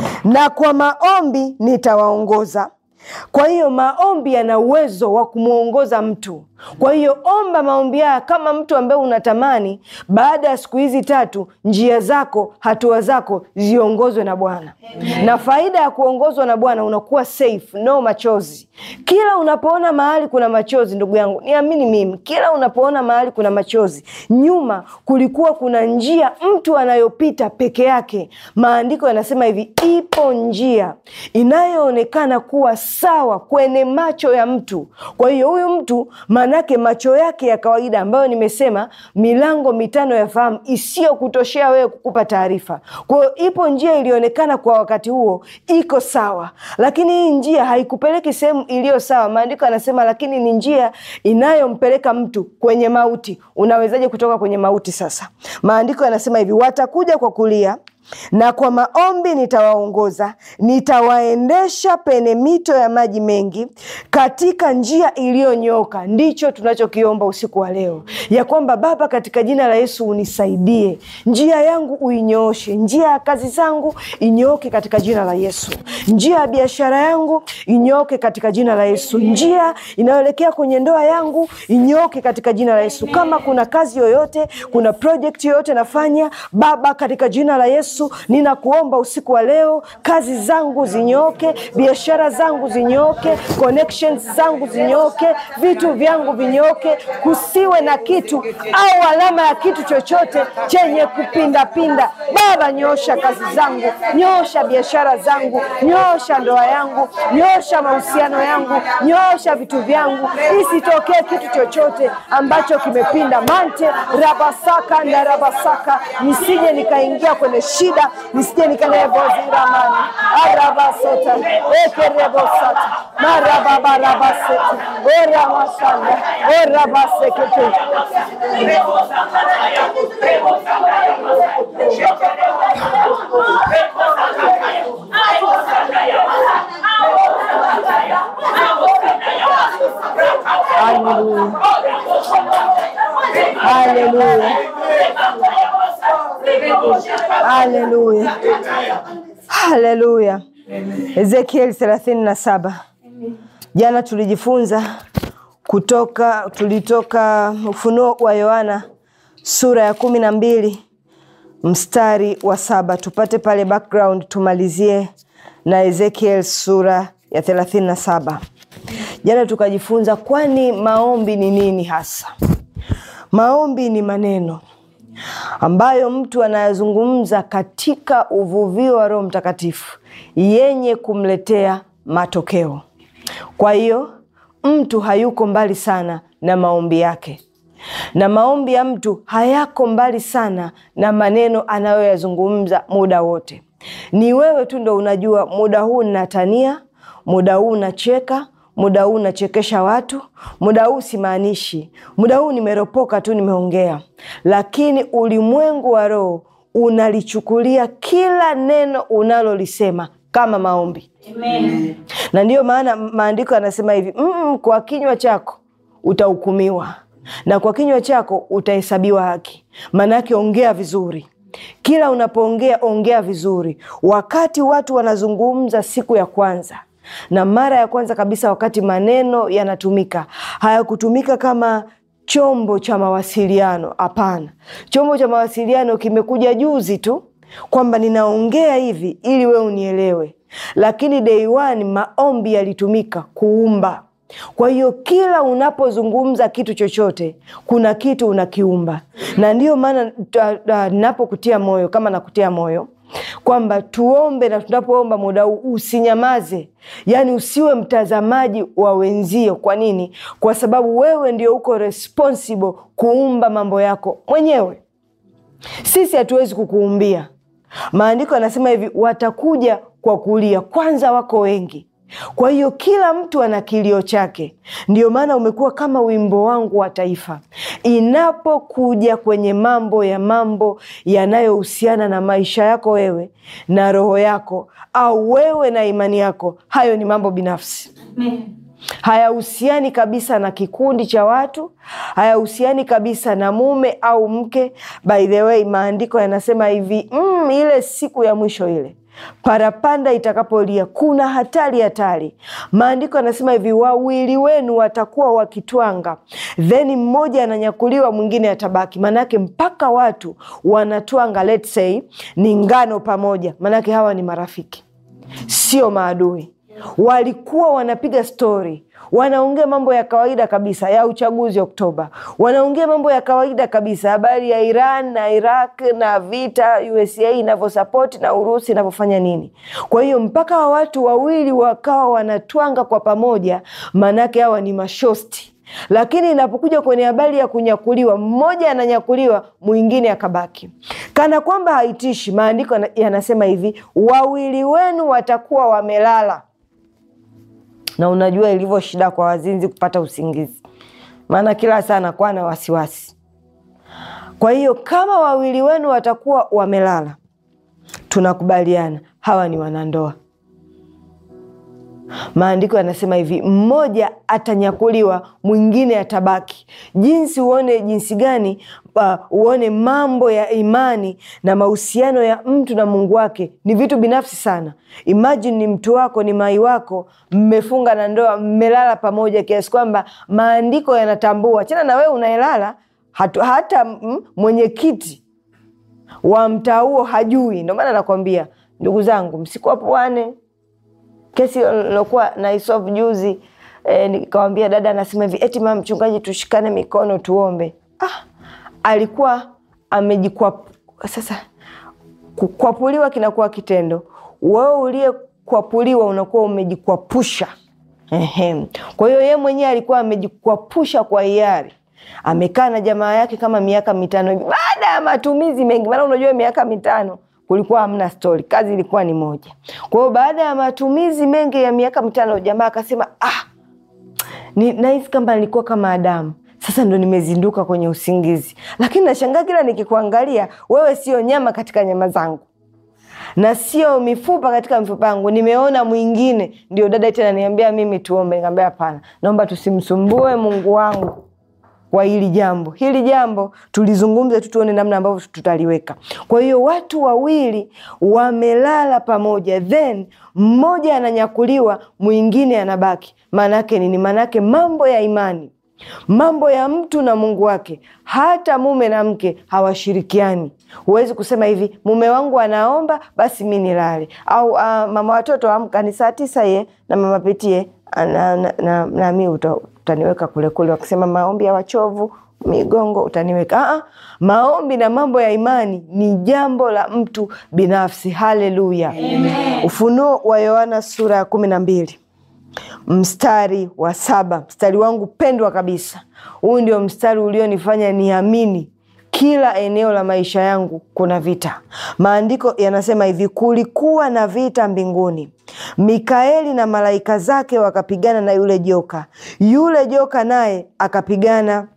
na kwa maombi nitawaongoza kwa hiyo maombi yana uwezo wa kumwongoza mtu kwa hiyo omba maombi haya kama mtu ambaye unatamani baada ya siku hizi tatu njia zako hatua zako ziongozwe na bwana na faida ya kuongozwa na bwana unakuwa safe no machozi kila unapoona mahali kuna machozi ndugu yangu niamini mimi kila unapoona mahali kuna machozi nyuma kulikuwa kuna njia mtu anayopita peke yake maandiko yanasema hivi ipo njia inayoonekana kuwa sawa kwenye macho ya mtu kwa hiyo huyu mtu maanake macho yake ya kawaida ambayo nimesema milango mitano ya fahamu isiyokutoshea wewe kukupa taarifa kwa hiyo ipo njia ilionekana kwa wakati huo iko sawa lakini hii njia haikupeleki sehemu iliyo sawa maandiko yanasema lakini ni njia inayompeleka mtu kwenye mauti unawezaje kutoka kwenye mauti sasa maandiko yanasema hivi watakuja kwa kulia na kwa maombi nitawaongoza nitawaendesha pene mito ya maji mengi katika njia iliyonyooka ndicho tunachokiomba usiku wa leo ya kwamba baba katika jina la yesu unisaidie njia yangu uinyooshe njia ya kazi zangu inyooke katika jina la yesu njia ya biashara yangu inyooke katika jina la yesu njia inayoelekea kwenye ndoa yangu inyooke katika jina la yesu kama kuna kazi yoyote kuna project yoyote nafanya baba katika jina la yesu ninakuomba usiku wa leo kazi zangu zinyooke biashara zangu zinyooke connections zangu zinyooke vitu vyangu vinyooke kusiwe na kitu au alama ya kitu chochote chenye kupindapinda baba nyoosha kazi zangu nyoosha biashara zangu nyoosha ndoa yangu nyoosha mahusiano yangu nyoosha vitu vyangu isitokee kitu chochote ambacho kimepinda mante rabasaka na rabasaka nisije nikaingia kwenye shida nisije nikanevoziraamani arabasota ekerebosata marababarabaseti oramasanda orabasekete Haleluya. Haleluya. Haleluya. Haleluya. Ezekieli thelathini na saba. Jana tulijifunza kutoka tulitoka Ufunuo wa Yohana sura ya kumi na mbili mstari wa saba tupate pale background tumalizie na Ezekiel sura ya thelathini na saba. Jana tukajifunza kwani maombi ni nini hasa? Maombi ni maneno ambayo mtu anayazungumza katika uvuvio wa Roho Mtakatifu yenye kumletea matokeo. Kwa hiyo mtu hayuko mbali sana na maombi yake, na maombi ya mtu hayako mbali sana na maneno anayoyazungumza muda wote. Ni wewe tu ndo unajua muda huu ninatania, muda huu nacheka, muda huu nachekesha watu, muda huu simaanishi, muda huu nimeropoka tu, nimeongea. Lakini ulimwengu wa roho unalichukulia kila neno unalolisema kama maombi. Amen. Na ndiyo maana maandiko yanasema hivi mm, kwa kinywa chako utahukumiwa na kwa kinywa chako utahesabiwa haki. Maana yake ongea vizuri kila unapoongea ongea vizuri. Wakati watu wanazungumza siku ya kwanza na mara ya kwanza kabisa, wakati maneno yanatumika, hayakutumika kama chombo cha mawasiliano. Hapana, chombo cha mawasiliano kimekuja juzi tu kwamba ninaongea hivi ili wewe unielewe, lakini day one maombi yalitumika kuumba. Kwa hiyo kila unapozungumza kitu chochote, kuna kitu unakiumba, na ndiyo maana napokutia moyo kama nakutia moyo kwamba tuombe, na tunapoomba muda huu usinyamaze, yaani usiwe mtazamaji wa wenzio. Kwa nini? Kwa sababu wewe ndio uko responsible kuumba mambo yako mwenyewe. Sisi hatuwezi kukuumbia. Maandiko yanasema hivi, watakuja kwa kulia. Kwanza wako wengi Kwa hiyo kila mtu ana kilio chake. Ndio maana umekuwa kama wimbo wangu wa taifa. Inapokuja kwenye mambo ya mambo yanayohusiana na maisha yako wewe na roho yako, au wewe na imani yako, hayo ni mambo binafsi hayahusiani kabisa na kikundi cha watu, hayahusiani kabisa na mume au mke. By the way, maandiko yanasema hivi mm, ile siku ya mwisho ile parapanda itakapolia, kuna hatari hatari. Maandiko yanasema hivi, wawili wenu watakuwa wakitwanga, then mmoja ananyakuliwa, mwingine atabaki. Maanake mpaka watu wanatwanga, let's say ni ngano pamoja, maanake hawa ni marafiki, sio maadui walikuwa wanapiga stori, wanaongea mambo ya kawaida kabisa ya uchaguzi Oktoba, wanaongea mambo ya kawaida kabisa, habari ya Iran na Iraq na vita USA inavyosapoti na Urusi inavyofanya nini. Kwa hiyo mpaka wa watu wawili wakawa wanatwanga kwa pamoja, maanake hawa ni mashosti lakini inapokuja kwenye habari ya kunyakuliwa, mmoja ananyakuliwa, mwingine akabaki, kana kwamba haitishi. Maandiko yanasema hivi, wawili wenu watakuwa wamelala na unajua ilivyo shida kwa wazinzi kupata usingizi, maana kila saa anakuwa na wasiwasi. Kwa hiyo kama wawili wenu watakuwa wamelala, tunakubaliana hawa ni wanandoa. Maandiko yanasema hivi, mmoja atanyakuliwa, mwingine atabaki. Jinsi uone jinsi gani uh, uone mambo ya imani na mahusiano ya mtu na Mungu wake ni vitu binafsi sana. Imagine ni mtu wako, ni mai wako, mmefunga na ndoa, mmelala pamoja kiasi kwamba maandiko yanatambua chana na wewe unayelala, hata mwenyekiti wa mtaa huo hajui. Ndio maana nakwambia ndugu zangu, msikuapuane kesi nilokuwa naisolve juzi eh, nikawambia dada anasema hivi eti mama mchungaji, tushikane mikono tuombe. Ah, alikuwa amejikwa. Sasa kukwapuliwa kinakuwa kitendo, wewe uliyekwapuliwa unakuwa umejikwapusha. Ehe. Kwa hiyo yeye mwenyewe alikuwa amejikwapusha kwa hiari, amekaa na jamaa yake kama miaka mitano hivi, baada ya matumizi mengi, maana unajua miaka mitano kulikuwa hamna stori, kazi ilikuwa ni moja. Kwa hiyo baada ya matumizi mengi ya miaka mitano, jamaa akasema ah, ni nahisi kama nilikuwa kama Adamu, sasa ndo nimezinduka kwenye usingizi, lakini nashangaa kila nikikuangalia wewe sio nyama katika nyama zangu na sio mifupa katika mifupa yangu, nimeona mwingine. Ndio dada tena niambia mimi tuombe, nikamwambia hapana, naomba tusimsumbue Mungu wangu kwa hili jambo. Hili jambo tulizungumze tu, tuone namna ambavyo tutaliweka. Kwa hiyo watu wawili wamelala pamoja, then mmoja ananyakuliwa, mwingine anabaki. Maanake nini? Maanake mambo ya imani, mambo ya mtu na Mungu wake, hata mume na mke hawashirikiani. Huwezi kusema hivi, mume wangu anaomba basi mi nilale, au uh, mama watoto amka, ni saa tisa ye na mama pitie na, na, na, na mi uta, utaniweka kule kule, wakisema maombi ya wachovu migongo utaniweka. Aa, maombi na mambo ya imani ni jambo la mtu binafsi. Haleluya! Ufunuo wa Yohana sura ya kumi na mbili mstari wa saba mstari wangu pendwa kabisa. Huu ndio mstari ulionifanya niamini kila eneo la maisha yangu kuna vita. Maandiko yanasema hivi, kulikuwa na vita mbinguni, Mikaeli na malaika zake wakapigana na yule joka, yule joka naye akapigana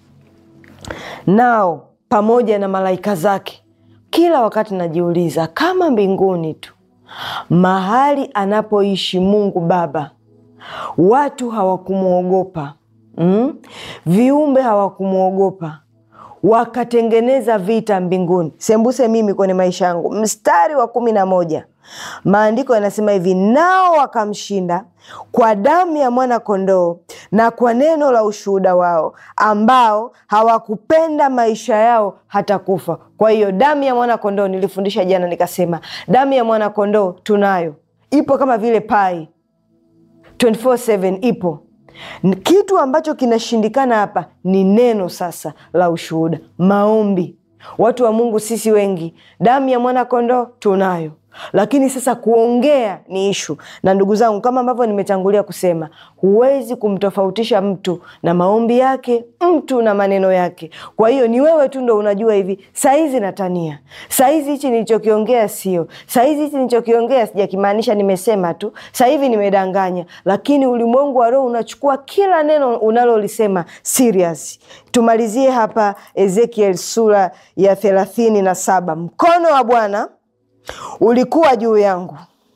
nao pamoja na malaika zake. Kila wakati najiuliza kama mbinguni tu, mahali anapoishi Mungu Baba, watu hawakumwogopa mm? viumbe hawakumwogopa wakatengeneza vita mbinguni. Sembuse mimi kwenye maisha yangu, mstari wa kumi na moja maandiko yanasema hivi, nao wakamshinda kwa damu ya mwana kondoo na kwa neno la ushuhuda wao, ambao hawakupenda maisha yao hata kufa. Kwa hiyo damu ya mwana kondoo, nilifundisha jana nikasema, damu ya mwana kondoo tunayo, ipo kama vile pai 24/7 ipo kitu ambacho kinashindikana hapa ni neno sasa la ushuhuda, maombi. Watu wa Mungu sisi wengi, damu ya mwana kondoo tunayo, lakini sasa kuongea ni ishu. Na ndugu zangu, kama ambavyo nimetangulia kusema, huwezi kumtofautisha mtu na maombi yake, mtu na maneno yake. Kwa hiyo ni wewe tu ndo unajua hivi, saizi natania, saizi hichi nilichokiongea sio, saizi hichi nilichokiongea sijakimaanisha, nimesema tu, sahivi nimedanganya. Lakini ulimwengu wa roho unachukua kila neno unalolisema serious. Tumalizie hapa Ezekiel sura ya thelathini na saba. Mkono wa Bwana ulikuwa juu yangu,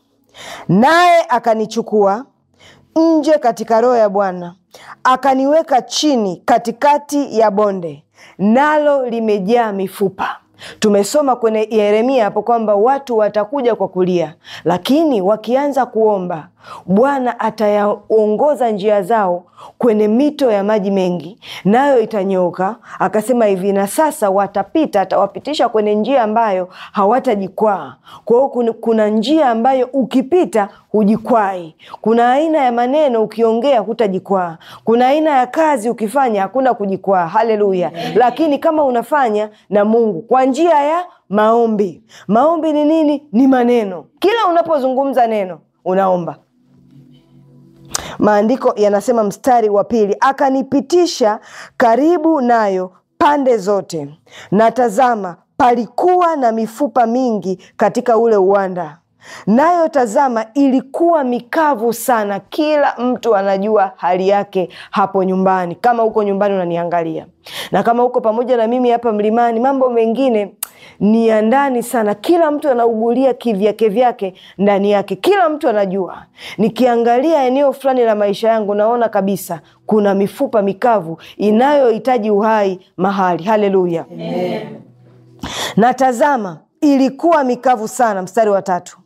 naye akanichukua nje katika roho ya Bwana, akaniweka chini katikati ya bonde, nalo limejaa mifupa. Tumesoma kwenye Yeremia hapo kwamba watu watakuja kwa kulia, lakini wakianza kuomba Bwana atayaongoza njia zao kwenye mito ya maji mengi, nayo itanyooka. Akasema hivi, na sasa watapita, atawapitisha kwenye njia ambayo hawatajikwaa. Kwa hiyo kuna njia ambayo ukipita hujikwai. Kuna aina ya maneno ukiongea hutajikwaa. Kuna aina ya kazi ukifanya hakuna kujikwaa. Haleluya! Lakini kama unafanya na Mungu kwa njia ya maombi. Maombi ni nini? Ni maneno. Kila unapozungumza neno unaomba Maandiko yanasema mstari wa pili, akanipitisha karibu nayo pande zote, na tazama, palikuwa na mifupa mingi katika ule uwanda, nayo tazama, ilikuwa mikavu sana. Kila mtu anajua hali yake hapo nyumbani, kama huko nyumbani unaniangalia, na kama huko pamoja na mimi hapa mlimani, mambo mengine ni ya ndani sana. Kila mtu anaugulia kivyake vyake ndani yake, kila mtu anajua. Nikiangalia eneo fulani la maisha yangu, naona kabisa kuna mifupa mikavu inayohitaji uhai mahali. Haleluya, na tazama, ilikuwa mikavu sana. Mstari wa tatu,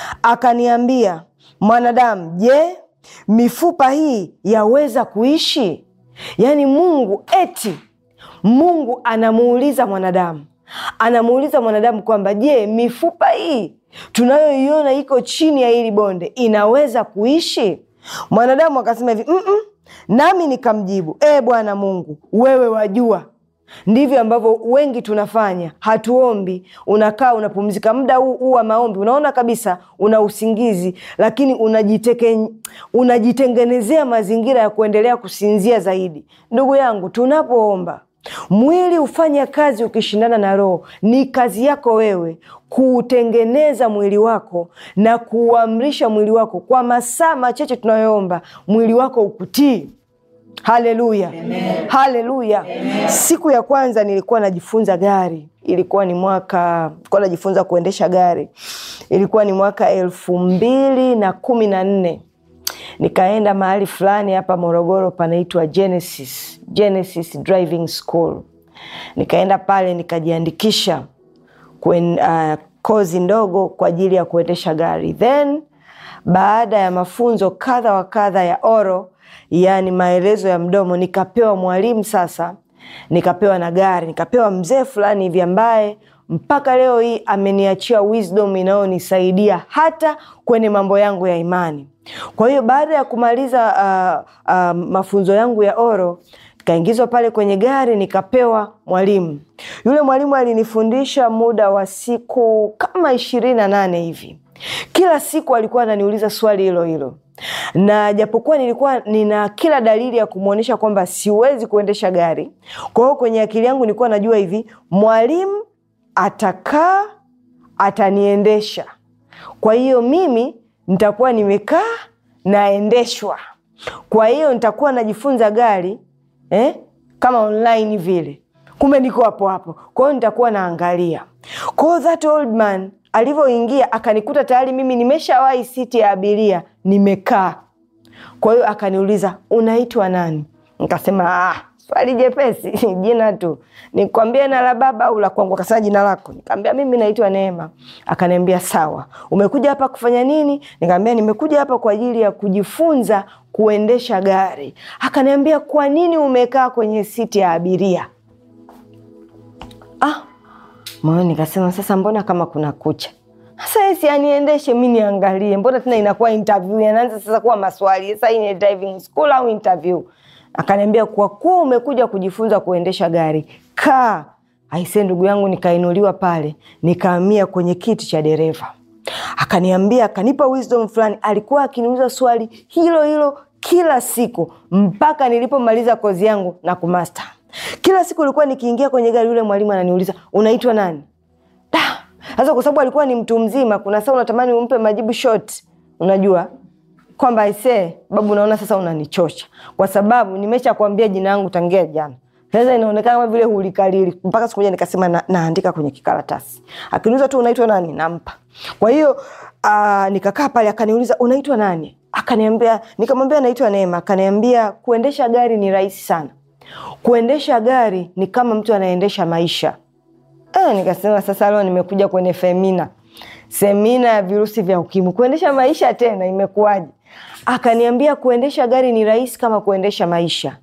akaniambia, mwanadamu, je, mifupa hii yaweza kuishi? Yaani Mungu eti Mungu anamuuliza mwanadamu anamuuliza mwanadamu kwamba je, mifupa hii tunayoiona iko chini ya hili bonde inaweza kuishi? Mwanadamu akasema hivi mm -mm. Nami nikamjibu e, Bwana Mungu, wewe wajua. Ndivyo ambavyo wengi tunafanya, hatuombi. Unakaa unapumzika, muda huu huu wa maombi unaona kabisa una usingizi, lakini unajiteke, unajitengenezea mazingira ya kuendelea kusinzia zaidi. Ndugu yangu, tunapoomba mwili hufanya kazi ukishindana na roho. Ni kazi yako wewe kuutengeneza mwili wako na kuuamrisha mwili wako kwa masaa machache tunayoomba, mwili wako ukutii. Haleluya, haleluya. Siku ya kwanza nilikuwa najifunza gari, ilikuwa ni mwaka nilikuwa najifunza kuendesha gari, ilikuwa ni mwaka elfu mbili na kumi na nne nikaenda mahali fulani hapa Morogoro panaitwa Genesis, Genesis Driving School. Nikaenda pale nikajiandikisha kwen, uh, kozi ndogo kwa ajili ya kuendesha gari. Then baada ya mafunzo kadha wa kadha ya oro, yaani maelezo ya mdomo, nikapewa mwalimu sasa, nikapewa na gari, nikapewa mzee fulani hivi ambaye mpaka leo hii ameniachia wisdom inayonisaidia hata kwenye mambo yangu ya imani. Kwa hiyo baada ya kumaliza uh, uh, mafunzo yangu ya oro nikaingizwa pale kwenye gari nikapewa mwalimu. Yule mwalimu alinifundisha muda wa siku kama ishirini na nane hivi. Kila siku alikuwa ananiuliza swali hilo hilo, na japokuwa nilikuwa nina kila dalili ya kumwonyesha kwamba siwezi kuendesha gari, kwa hiyo kwenye akili yangu nilikuwa najua hivi, mwalimu atakaa ataniendesha, kwa hiyo mimi nitakuwa nimekaa naendeshwa, kwa hiyo nitakuwa najifunza gari eh, kama online vile, kumbe niko hapo hapo. Kwa hiyo nitakuwa naangalia. Kwa hiyo that old man alivyoingia akanikuta tayari mimi nimeshawahi siti ya abiria nimekaa. Kwa hiyo akaniuliza unaitwa nani? Nikasema ah, swali jepesi jina tu, nikwambie na la baba au la kwangu? Akasema jina lako. Nikamwambia mimi naitwa Neema. Akaniambia sawa, umekuja hapa kufanya nini? Nikamwambia nimekuja hapa kwa ajili ya kujifunza kuendesha gari. Akaniambia kwa nini umekaa kwenye siti ya abiria? Ah, moyoni nikasema sasa, mbona kama kuna kucha sasa esi aniendeshe mi niangalie, mbona tena inakuwa interview, yanaanza sasa kuwa maswali. Sasa hii ni driving school au interview? Akaniambia kwa kuwa umekuja kujifunza kuendesha gari, kaa. Aise, ndugu yangu, nikainuliwa pale, nikaamia kwenye kiti cha dereva. akaniambia, akanipa wisdom fulani. Alikuwa akiniuliza swali hilo hilo kila siku mpaka nilipomaliza kozi yangu na kumasta. Kila siku ilikuwa nikiingia kwenye gari, yule mwalimu ananiuliza unaitwa nani? Da! Sasa kwa sababu alikuwa ni mtu mzima, kuna saa unatamani umpe majibu short, unajua kwamba aisee, babu, naona sasa unanichosha kwa sababu nimesha kuambia jina yangu tangia jana. Sasa inaonekana kama vile hulikalili, mpaka siku moja nikasema na, naandika kwenye kikaratasi. Akiniuliza tu unaitwa nani, nampa. Kwa hiyo uh, nikakaa pale, akaniuliza unaitwa nani, akaniambia, nikamwambia naitwa Neema. Akaniambia kuendesha gari ni rahisi sana, kuendesha gari ni kama mtu anaendesha maisha. Eh, nikasema sasa leo nimekuja kwenye femina semina ya virusi vya ukimwi, kuendesha maisha tena imekuwaje? Akaniambia kuendesha gari ni rahisi kama kuendesha maisha.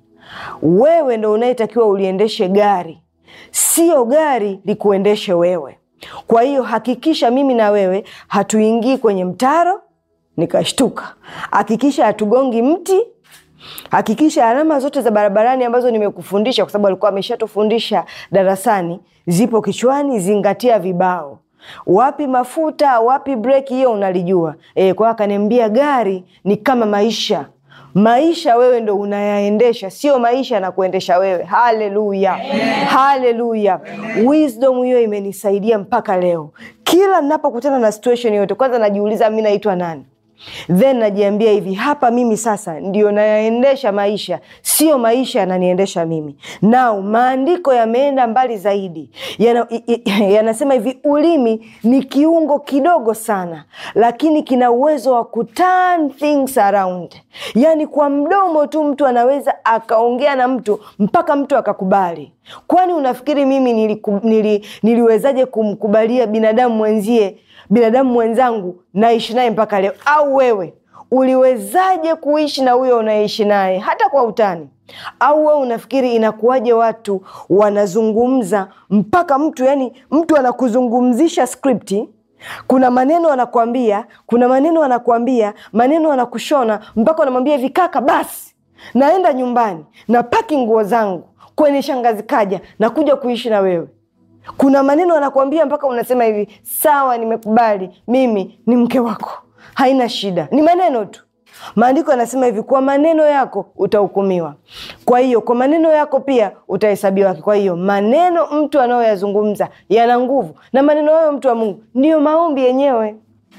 Wewe ndo unayetakiwa uliendeshe gari, sio gari likuendeshe wewe. Kwa hiyo hakikisha mimi na wewe hatuingii kwenye mtaro. Nikashtuka. Hakikisha hatugongi mti hakikisha alama zote za barabarani ambazo nimekufundisha, kwa sababu alikuwa ameshatufundisha darasani, zipo kichwani. Zingatia vibao, wapi mafuta, wapi breki, hiyo unalijua. E, kwa hiyo akaniambia gari ni kama maisha. Maisha wewe ndo unayaendesha, sio maisha na kuendesha wewe. Haleluya, haleluya! Wisdom hiyo imenisaidia mpaka leo. Kila ninapokutana na situation yote, kwanza najiuliza mi naitwa nani then najiambia hivi, hapa mimi sasa ndio nayaendesha maisha, sio maisha yananiendesha mimi. Nao maandiko yameenda mbali zaidi, yana, yanasema hivi, ulimi ni kiungo kidogo sana, lakini kina uwezo wa kuturn things around. Yani kwa mdomo tu mtu anaweza akaongea na mtu mpaka mtu akakubali. Kwani unafikiri mimi niliku, nili, niliwezaje kumkubalia binadamu mwenzie binadamu mwenzangu naishi naye mpaka leo? Au wewe uliwezaje kuishi na huyo unaishi naye hata kwa utani? Au wewe unafikiri inakuwaje watu wanazungumza mpaka mtu yani, mtu anakuzungumzisha skripti kuna maneno anakuambia, kuna maneno anakuambia, maneno anakushona mpaka unamwambia hivi, kaka, basi naenda nyumbani na paki nguo zangu kwenye shangazi kaja na kuja kuishi na wewe kuna maneno anakuambia mpaka unasema hivi, sawa, nimekubali, mimi ni mke wako, haina shida. Ni maneno tu. Maandiko yanasema hivi, kwa maneno yako utahukumiwa. Kwa hiyo kwa maneno yako pia utahesabiwa haki. Kwa hiyo maneno mtu anayoyazungumza yana nguvu, na maneno hayo mtu wa Mungu ndiyo maombi yenyewe.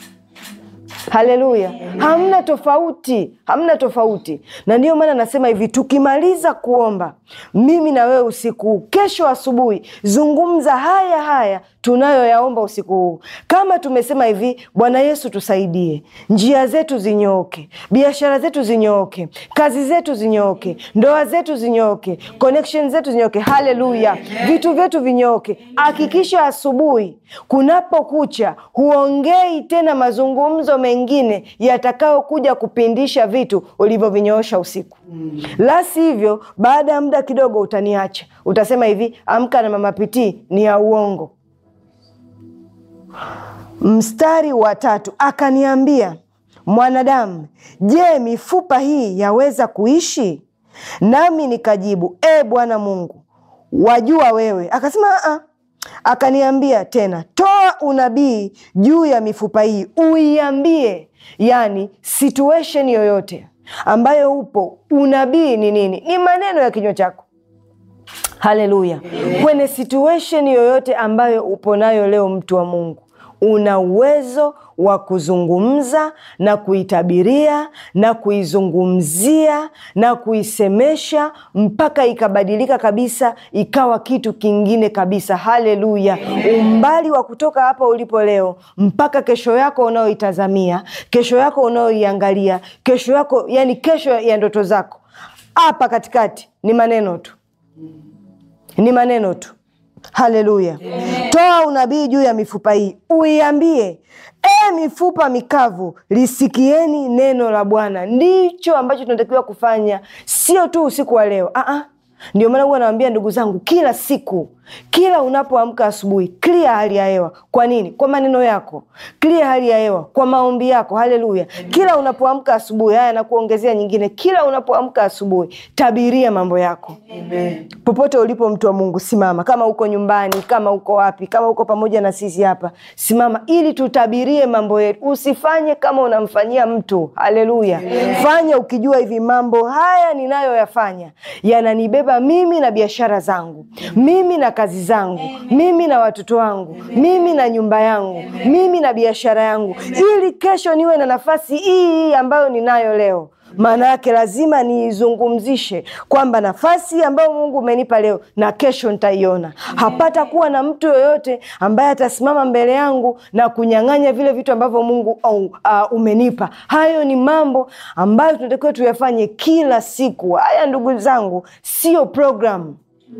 Haleluya, hamna tofauti, hamna tofauti. Na ndiyo maana nasema hivi, tukimaliza kuomba mimi na wewe usiku huu, kesho asubuhi zungumza haya haya tunayoyaomba usiku huu. Kama tumesema hivi, Bwana Yesu tusaidie, njia zetu zinyooke, biashara zetu zinyooke, kazi zetu zinyooke, ndoa zetu zinyooke, connection zetu zinyooke. Haleluya, vitu vyetu vinyooke. Hakikisha asubuhi kunapokucha huongei tena mazungumzo mengine yatakayokuja kupindisha vitu ulivyovinyoosha usiku. La sivyo, baada ya muda kidogo utaniacha, utasema hivi, amka na mama Pitii ni ya uongo. Mstari wa tatu, akaniambia mwanadamu, je, mifupa hii yaweza kuishi? Nami nikajibu, e Bwana Mungu, wajua wewe. Akasema a akaniambia tena, toa unabii juu ya mifupa hii, uiambie. Yani situation yoyote ambayo upo, unabii ni nini? Ni maneno ya kinywa chako. Haleluya! Kwenye situation yoyote ambayo upo nayo leo, mtu wa Mungu, una uwezo wa kuzungumza na kuitabiria na kuizungumzia na kuisemesha mpaka ikabadilika kabisa, ikawa kitu kingine kabisa. Haleluya! Umbali wa kutoka hapa ulipo leo mpaka kesho yako unayoitazamia, kesho yako unayoiangalia, kesho yako, yani kesho ya ndoto zako, hapa katikati ni maneno tu, ni maneno tu. Haleluya! Toa unabii juu ya mifupa hii, uiambie e mifupa mikavu, lisikieni neno la Bwana. Ndicho ambacho tunatakiwa kufanya, sio tu usiku wa leo. Aa, ndio maana huwa nawambia ndugu zangu, kila siku kila unapoamka asubuhi clear hali ya hewa kwa nini kwa maneno yako clear hali ya hewa kwa maombi yako haleluya kila unapoamka asubuhi haya nakuongezea nyingine kila unapoamka asubuhi tabiria mambo yako popote ulipo mtu wa mungu simama kama uko nyumbani kama uko wapi kama uko pamoja na sisi hapa simama ili tutabirie mambo yetu usifanye kama unamfanyia mtu haleluya fanya ukijua hivi mambo haya ninayoyafanya yananibeba mimi na biashara zangu mimi na kazi zangu mimi na watoto wangu mimi na nyumba yangu mimi na biashara yangu ili kesho niwe na nafasi hii hii ambayo ninayo leo maana yake lazima niizungumzishe kwamba nafasi ambayo mungu umenipa leo na kesho nitaiona hapata kuwa na mtu yoyote ambaye atasimama mbele yangu na kunyang'anya vile vitu ambavyo mungu uh, uh, umenipa hayo ni mambo ambayo tunatakiwa tuyafanye kila siku haya ndugu zangu sio programu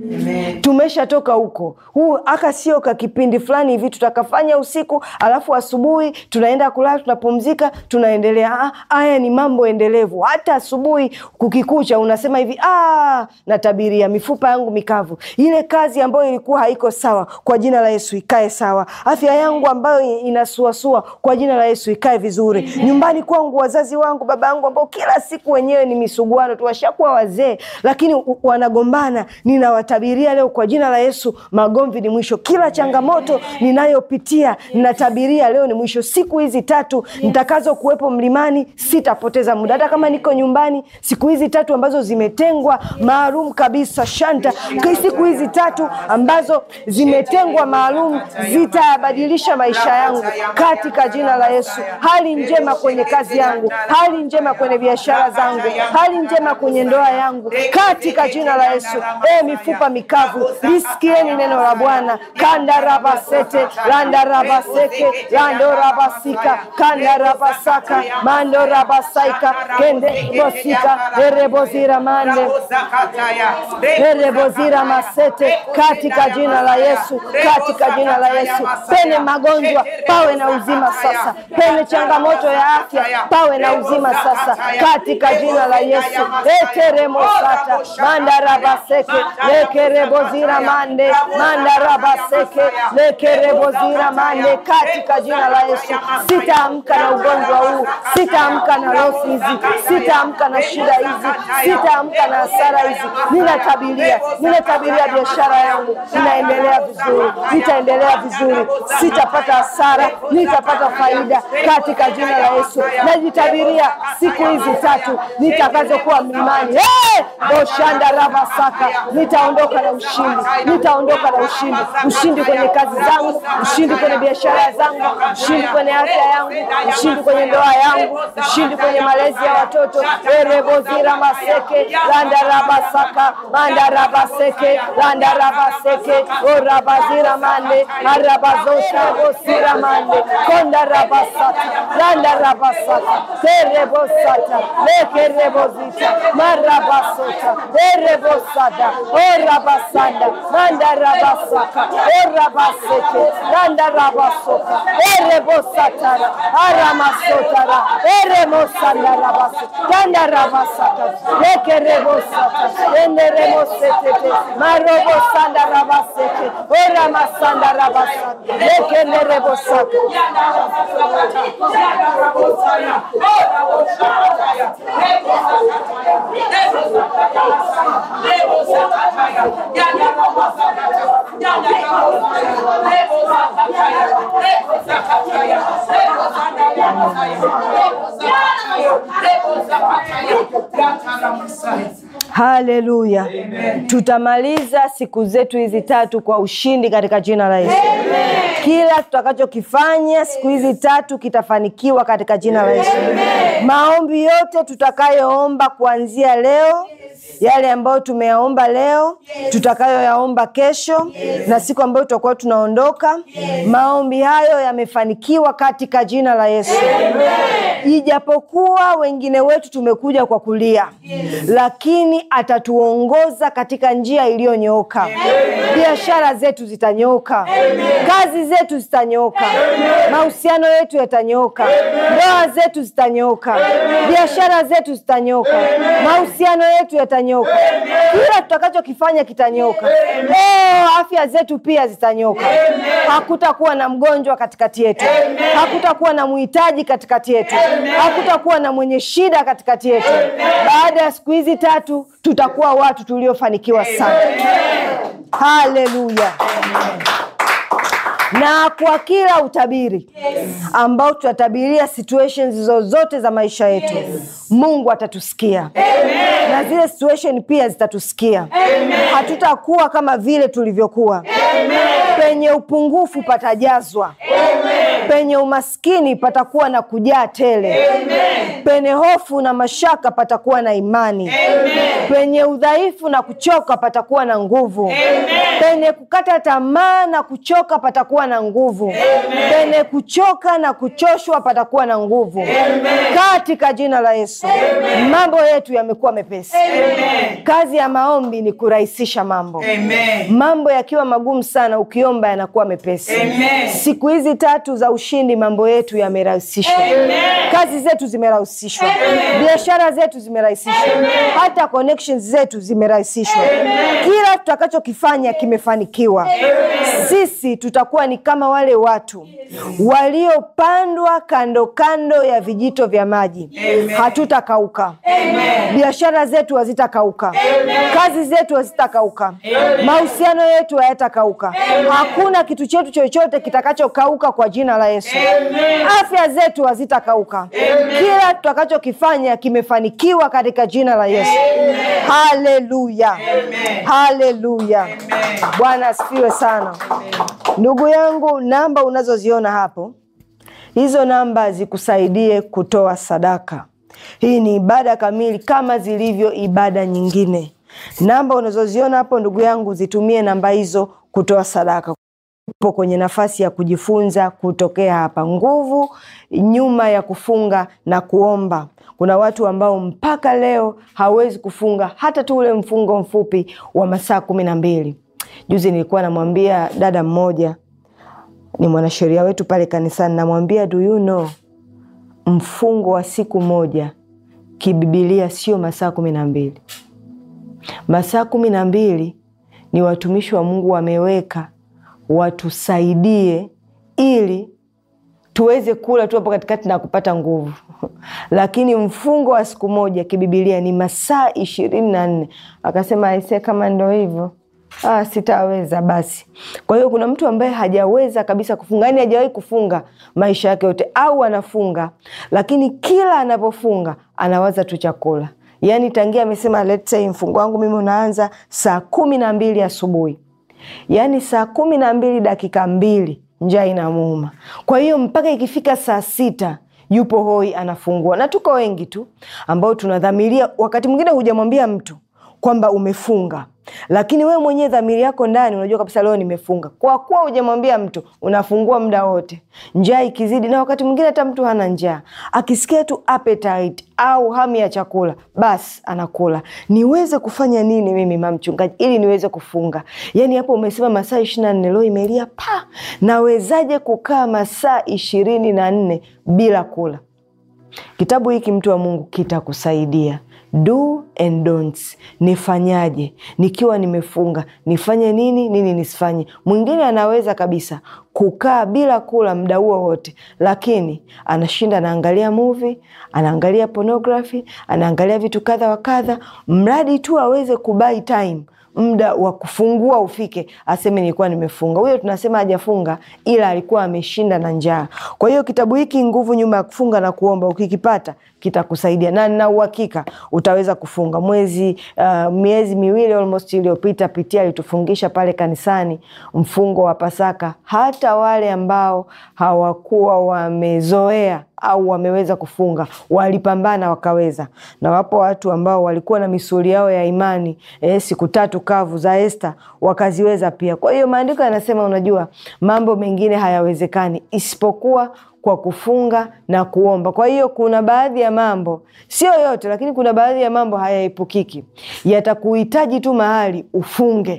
tumeshatoka huko huu aka sio ka kipindi fulani hivi tutakafanya usiku alafu asubuhi tunaenda kulala tunapumzika tunaendelea Ah, haya ni mambo endelevu hata asubuhi kukikucha unasema hivi "Ah, natabiria mifupa yangu mikavu ile kazi ambayo ilikuwa haiko sawa kwa jina la yesu ikae sawa afya yangu ambayo inasuasua kwa jina la yesu ikae vizuri nyumbani kwangu wazazi wangu baba yangu ambao kila siku wenyewe ni misuguano tu washakuwa wazee lakini u- wanagombana ninawatabiria leo kwa jina la yesu magomvi ni mwisho kila changamoto ninayopitia ninatabiria leo ni mwisho siku hizi tatu nitakazo kuwepo mlimani sitapoteza muda hata kama niko nyumbani siku hizi tatu ambazo zimetengwa maalum kabisa shanta Kwa siku hizi tatu ambazo zimetengwa maalum zitayabadilisha maisha yangu katika jina la yesu hali njema kwenye kazi yangu hali njema kwenye biashara zangu hali njema kwenye ndoa yangu katika jina la yesu e mifupa mikavu lisikieni neno la bwana kandarabasete landarabaseke landorabasika kandarabasaka mandorabasaika kendebosika erebozira mande erebozira masete katika jina la yesu katika jina la yesu pene magonjwa pawe na uzima sasa pene changamoto ya afya pawe na uzima sasa katika jina la yesu eteremosata mandarabaseke lekerebozira mande mandarabaseke lekerebozira mande katika jina la yesu sitaamka na ugonjwa huu sitaamka na losi hizi sitaamka na shida hizi sitaamka na hasara hizi ninatabiria ninatabiria biashara yangu inaendelea vizuri nitaendelea vizuri sitapata hasara nitapata faida katika jina la yesu najitabiria siku hizi tatu nitakazokuwa mlimani hey! boshanda rabasaka nitaondoka na ushindi nitaondoka na ushindi ushindi kwenye kazi zangu ushindi kwenye biashara zangu ushindi kwenye afya yangu ushindi kwenye ndoa yangu ushindi kwenye malezi ya watoto erebozira maseke landarabasaka mandarabaseke landarabaseke orabazira mande arabazoshabosira mande kondarabasaka landarabasaka terebosata lekerebozita marabasota erebosada orabasanda mandarabasaka orabaseke landarabasota erebosatara aramasotara eremosandarabase kandarabasaka lekerebosata enderemosetete marobosandarabaseke oramasandarabasaka lekenerebosaka haleluya tutamaliza siku zetu hizi tatu kwa ushindi katika jina la yesu kila tutakachokifanya siku hizi tatu kitafanikiwa katika jina la yesu maombi yote tutakayoomba kuanzia leo yale ambayo tumeyaomba leo tutakayoyaomba kesho na siku ambayo tutakuwa tunaondoka maombi hayo yamefanikiwa katika jina la yesu ijapokuwa wengine wetu tumekuja kwa kulia lakini atatuongoza katika njia iliyonyooka biashara zetu zitanyoka, kazi zetu zitanyoka, mahusiano yetu yatanyoka, ndoa zetu zitanyoka, biashara zetu zitanyoka, mahusiano yetu yatanyoka, kila tutakachokifanya kitanyoka. Oh, afya zetu pia zitanyoka. Hakutakuwa na mgonjwa katikati yetu, hakutakuwa na mhitaji katikati yetu, hakutakuwa na mwenye shida katikati yetu. Baada ya siku hizi tatu, tutakuwa watu tuliofanikiwa sana. Haleluya! na kwa kila utabiri ambao tutatabiria situations zozote za maisha yetu mungu atatusikia na zile situation pia zitatusikia hatutakuwa kama vile tulivyokuwa penye upungufu patajazwa penye umaskini patakuwa na kujaa tele penye hofu na mashaka patakuwa na imani penye udhaifu na kuchoka patakuwa na nguvu penye kukata tamaa na kuchoka patakuwa na nguvu penye kuchoka na kuchoshwa patakuwa na nguvu katika jina la yesu mambo yetu yamekuwa mepesi kazi ya maombi ni kurahisisha mambo Amen. mambo yakiwa magumu sana ukiomba yanakuwa mepesi Amen. siku hizi tatu za ushindi mambo yetu yamerahisishwa kazi zetu zimerahisishwa biashara zetu zimerahisishwa hata connections zetu zimerahisishwa kila tutakachokifanya kimefanikiwa sisi tutakuwa ni kama wale watu waliopandwa kando kando ya vijito vya maji hatutakauka biashara zetu hazitakauka kazi zetu hazitakauka mahusiano yetu hayatakauka hakuna kitu chetu chochote kitakachokauka kwa jina la yesu afya zetu hazitakauka kila tutakachokifanya kimefanikiwa katika jina la yesu haleluya haleluya bwana asifiwe sana ndugu yangu namba unazoziona hapo hizo namba zikusaidie kutoa sadaka hii ni ibada kamili kama zilivyo ibada nyingine namba unazoziona hapo ndugu yangu zitumie namba hizo kutoa sadaka upo kwenye nafasi ya kujifunza kutokea hapa nguvu nyuma ya kufunga na kuomba kuna watu ambao mpaka leo hawezi kufunga hata tu ule mfungo mfupi wa masaa kumi na mbili juzi nilikuwa namwambia dada mmoja ni mwanasheria wetu pale kanisani namwambia do you know mfungo wa siku moja kibibilia sio masaa kumi na mbili masaa kumi na mbili ni watumishi wa mungu wameweka watusaidie ili tuweze kula tu hapo katikati na kupata nguvu lakini mfungo wa siku moja kibibilia ni masaa ishirini na nne akasema aise kama ndo hivyo ah, sitaweza basi kwa hiyo kuna mtu ambaye hajaweza kabisa kufunga yani hajawahi kufunga maisha yake yote au anafunga lakini kila anapofunga anawaza tu chakula yaani tangia amesema let's say mfungo wangu mimi unaanza saa kumi na mbili asubuhi yaani saa kumi na mbili dakika mbili njaa inamuuma kwa hiyo mpaka ikifika saa sita yupo hoi anafungua na tuko wengi tu ambao tunadhamiria wakati mwingine hujamwambia mtu kwamba umefunga lakini wewe mwenyewe dhamiri yako ndani unajua kabisa leo nimefunga kwa kuwa hujamwambia mtu unafungua muda wote njaa ikizidi na wakati mwingine hata mtu hana njaa akisikia tu appetite au hamu ya chakula basi anakula niweze kufanya nini mimi mamchungaji ili niweze kufunga yaani hapo umesema masaa ishiri na nne leo imelia pa nawezaje kukaa masaa ishirini na nne bila kula kitabu hiki mtu wa mungu kitakusaidia do and don'ts nifanyaje nikiwa nimefunga nifanye nini nini nisifanye mwingine anaweza kabisa kukaa bila kula muda huo wote lakini anashinda anaangalia movie anaangalia pornography anaangalia vitu kadha wa kadha mradi tu aweze kubai time muda wa kufungua ufike aseme nilikuwa nimefunga huyo tunasema hajafunga ila alikuwa ameshinda na njaa kwa hiyo kitabu hiki nguvu nyuma ya kufunga na kuomba ukikipata kitakusaidia na nina uhakika utaweza kufunga mwezi uh, miezi miwili almost iliyopita pitia alitufungisha pale kanisani mfungo wa pasaka hata wale ambao hawakuwa wamezoea au wameweza kufunga walipambana wakaweza na wapo watu ambao walikuwa na misuli yao ya imani eh, siku tatu kavu za Esta wakaziweza pia kwa hiyo maandiko yanasema unajua mambo mengine hayawezekani isipokuwa kwa kufunga na kuomba kwa hiyo kuna baadhi ya mambo sio yote lakini kuna baadhi ya mambo hayaepukiki yatakuhitaji tu mahali ufunge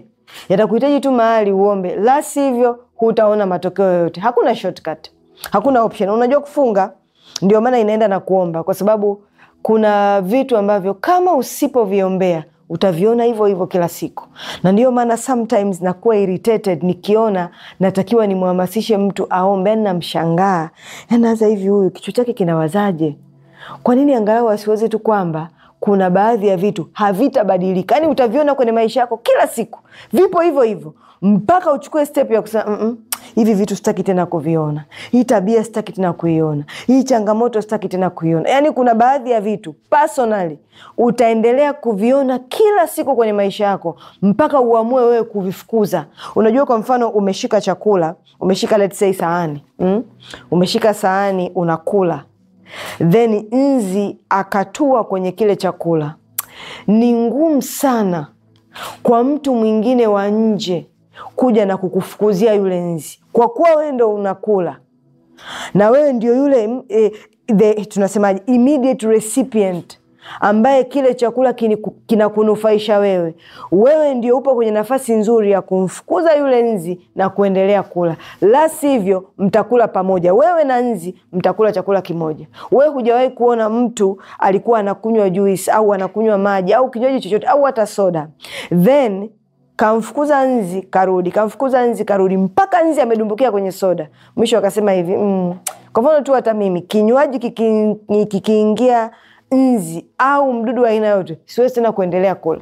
yatakuhitaji tu mahali uombe, la sivyo hutaona matokeo yoyote. Hakuna shortcut, hakuna option. Unajua kufunga, ndio maana inaenda na kuomba, kwa sababu kuna vitu ambavyo kama usipoviombea utaviona hivyo hivyo kila siku, na ndiyo maana sometimes nakuwa irritated nikiona natakiwa nimhamasishe mtu aombe, yani namshangaa, yani hasa hivi huyu kichwa chake kinawazaje? Kwa nini angalau asiwezi tu kwamba kuna baadhi ya vitu havitabadilika, yani utaviona kwenye maisha yako kila siku, vipo hivyo hivyo mpaka uchukue step ya kusema mm -mm, hivi vitu sitaki tena kuviona, hii tabia sitaki tena kuiona, hii changamoto sitaki tena kuiona. Yani kuna baadhi ya vitu personally utaendelea kuviona kila siku kwenye maisha yako mpaka uamue wewe kuvifukuza. Unajua, kwa mfano umeshika chakula, umeshika let's say sahani mm? umeshika sahani unakula, then nzi akatua kwenye kile chakula, ni ngumu sana kwa mtu mwingine wa nje kuja na kukufukuzia yule nzi, kwa kuwa wewe ndo unakula na wewe ndio yule eh, the, tunasemaje immediate recipient ambaye kile chakula kinakunufaisha wewe. Wewe ndio upo kwenye nafasi nzuri ya kumfukuza yule nzi na kuendelea kula, la sivyo mtakula pamoja, wewe na nzi mtakula chakula kimoja. Wewe hujawahi kuona mtu alikuwa anakunywa juice au anakunywa maji au kinywaji chochote au hata soda then kamfukuza nzi karudi, kamfukuza nzi karudi, mpaka nzi amedumbukia kwenye soda. Mwisho akasema hivi mm, kwa mfano tu hata mimi kinywaji kikiingia nzi au mdudu wa aina yote, siwezi tena kuendelea kula.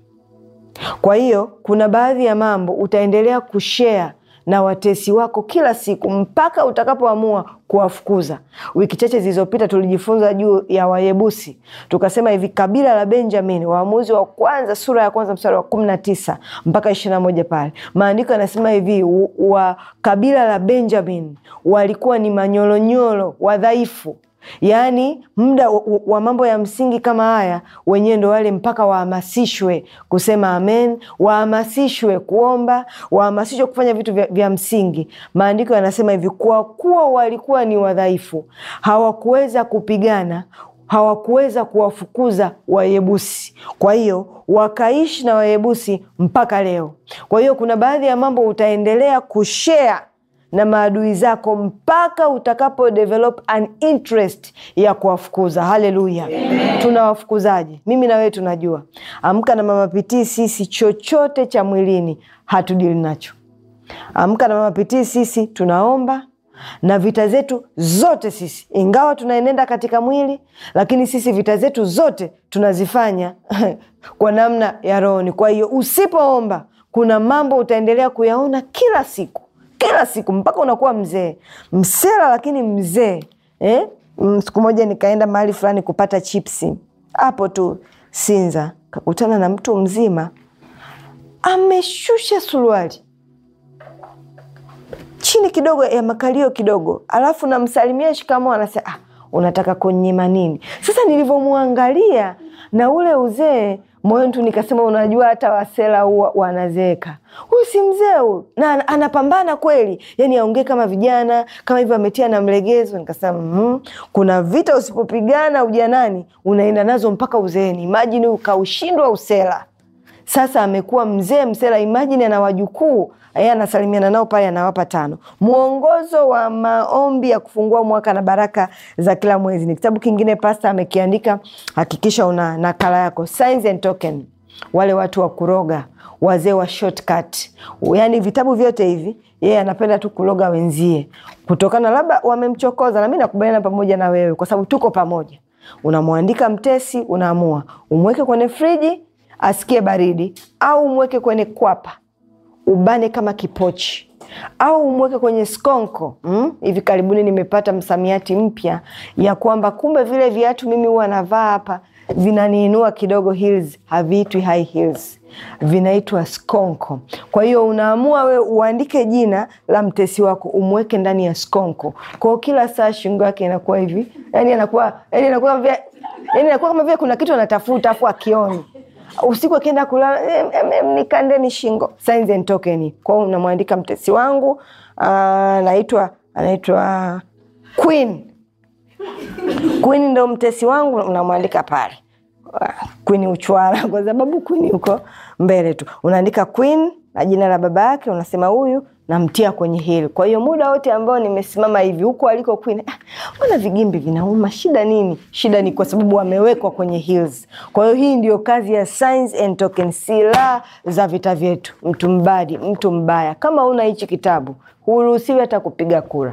Kwa hiyo kuna baadhi ya mambo utaendelea kushare na watesi wako kila siku mpaka utakapoamua kuwafukuza. Wiki chache zilizopita tulijifunza juu ya Wayebusi, tukasema hivi kabila la Benjamin, Waamuzi wa kwanza sura ya kwanza mstari wa kumi na tisa mpaka ishirini na moja pale maandiko yanasema hivi, wa kabila la Benjamin walikuwa ni manyolonyolo wadhaifu Yaani, muda wa mambo ya msingi kama haya wenyewe ndo wale mpaka wahamasishwe kusema amen, wahamasishwe kuomba, wahamasishwe kufanya vitu vya, vya msingi. Maandiko yanasema hivi, kwa kuwa walikuwa ni wadhaifu, hawakuweza kupigana, hawakuweza kuwafukuza Wayebusi. Kwa hiyo wakaishi na Wayebusi mpaka leo. Kwa hiyo kuna baadhi ya mambo utaendelea kushare na maadui zako mpaka utakapo develop an interest ya kuwafukuza. Haleluya! Tunawafukuzaje? Mimi na wewe tunajua. Amka na Mama Pitii, sisi chochote cha mwilini hatudili nacho. Amka na Mama Pitii, sisi tunaomba na vita zetu zote sisi, ingawa tunaenenda katika mwili, lakini sisi vita zetu zote tunazifanya kwa namna ya rohoni. Kwa hiyo usipoomba, kuna mambo utaendelea kuyaona kila siku kila siku mpaka unakuwa mzee msela, lakini mzee eh? Siku moja nikaenda mahali fulani kupata chipsi hapo tu Sinza, kakutana na mtu mzima ameshusha suruali chini kidogo ya makalio kidogo, alafu namsalimia shikamoo, anasema ah, unataka kunyima nini? Sasa nilivyomwangalia na ule uzee moyoni tu nikasema, unajua hata wasela huwa wanazeeka. Huyu si mzee huyu, na anapambana kweli, yani aongee kama vijana kama hivyo, ametia na mlegezo. Nikasema mm, kuna vita usipopigana ujanani unaenda nazo mpaka uzeeni. Imajini ukaushindwa usela, sasa amekuwa mzee msela. Imajini ana wajukuu yeye anasalimiana nao pale, anawapa tano. Mwongozo wa maombi ya kufungua mwaka na baraka za kila mwezi ni kitabu kingine pasta amekiandika, hakikisha una nakala yako. Signs and token, wale watu wa kuroga, wazee wa shortcut, yani vitabu vyote hivi yeye anapenda tu kuroga wenzie, kutokana labda wamemchokoza. Na mi nakubaliana pamoja na wewe, kwa sababu tuko pamoja. Unamwandika mtesi, unaamua umweke kwenye friji asikie baridi, au umweke kwenye kwapa ubane kama kipochi au umweke kwenye skonko mm? Hivi karibuni nimepata msamiati mpya ya kwamba kumbe vile viatu mimi huwa navaa hapa vinaniinua kidogo, heels haviitwi high heels, vinaitwa skonko. Kwa hiyo unaamua we uandike jina la mtesi wako umweke ndani ya skonko, kwao kila saa shingo yake inakuwa hivi, yani anakuwa yani anakuwa vya yani anakuwa kama vile kuna kitu anatafuta afu akioni usiku akienda kulala em, em, em, nikandeni shingo. Signs and token. Kwao unamwandika mtesi wangu anaitwa anaitwa Queen. Queen ndo mtesi wangu, unamwandika pale Queen Uchwara, kwa sababu Queen yuko mbele tu. Unaandika Queen na jina la baba yake, unasema huyu namtia kwenye hili. Kwa hiyo muda wote ambao nimesimama hivi huko aliko Queen, ah, mbona vigimbi vinauma? Shida nini? Shida ni kwa sababu wamewekwa kwenye heels. Kwa hiyo hii ndio kazi ya signs and tokens, silaha za vita vyetu. Mtu mbadi, mtu mbaya, kama una hichi kitabu huruhusiwi hata kupiga kura.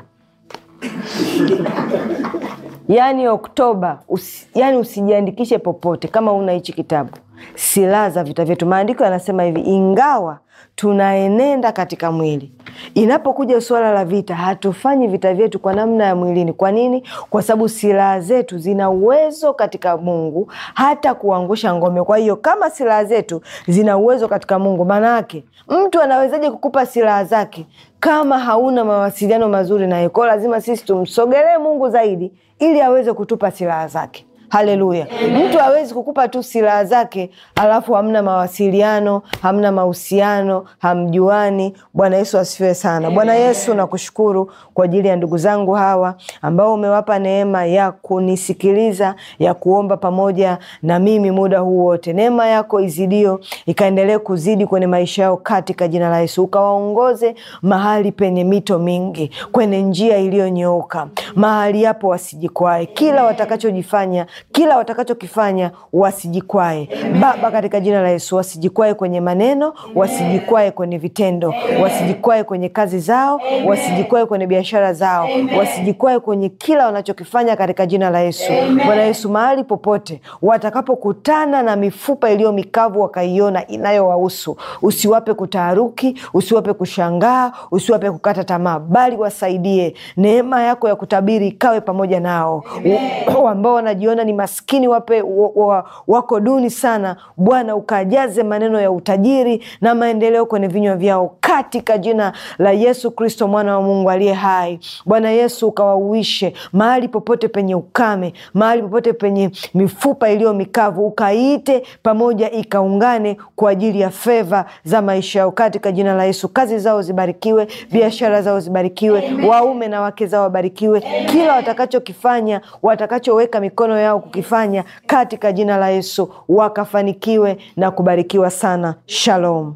Yaani Oktoba usi, yani usijiandikishe popote kama una hichi kitabu, silaha za vita vyetu. Maandiko yanasema hivi, ingawa tunaenenda katika mwili, inapokuja suala la vita, hatufanyi vita vyetu kwa namna ya mwilini. Kwa nini? Kwa sababu silaha zetu zina uwezo katika Mungu hata kuangusha ngome. Kwa hiyo kama silaha zetu zina uwezo katika Mungu, maana yake mtu anawezaje kukupa silaha zake kama hauna mawasiliano mazuri naye? Kwao lazima sisi tumsogelee Mungu zaidi ili aweze kutupa silaha zake. Haleluya! Mtu hawezi kukupa tu silaha zake alafu hamna mawasiliano, hamna mahusiano, hamjuani. Bwana Yesu asifiwe sana. Bwana Yesu, nakushukuru kwa ajili ya ndugu zangu hawa ambao umewapa neema ya kunisikiliza, ya kuomba pamoja na mimi muda huu wote. Neema yako izidio ikaendelee kuzidi kwenye maisha yao katika jina la Yesu, ukawaongoze mahali penye mito mingi, kwenye njia iliyonyooka, mahali hapo wasijikwae, kila watakachojifanya kila watakachokifanya wasijikwae Baba, katika jina la Yesu, wasijikwae kwenye maneno, wasijikwae kwenye vitendo, wasijikwae kwenye kazi zao, wasijikwae kwenye biashara zao, wasijikwae kwenye kila wanachokifanya katika jina la Yesu. Bwana Yesu, mahali popote watakapokutana na mifupa iliyo mikavu wakaiona inayowahusu, usiwape kutaharuki, usiwape kushangaa, usiwape kukata tamaa, bali wasaidie. Neema yako ya kutabiri ikawe pamoja nao ambao wanajiona ni maskini wape wa, wa, wako duni sana. Bwana ukajaze maneno ya utajiri na maendeleo kwenye vinywa vyao katika jina la Yesu Kristo mwana wa Mungu aliye hai. Bwana Yesu ukawauishe mahali popote penye ukame, mahali popote penye mifupa iliyo mikavu, ukaite pamoja ikaungane kwa ajili ya feva za maisha yao katika jina la Yesu. Kazi zao zibarikiwe, biashara zao zibarikiwe, waume na wake zao wabarikiwe, kila watakachokifanya watakachoweka mikono yao kukifanya katika jina la Yesu wakafanikiwe na kubarikiwa sana. Shalom.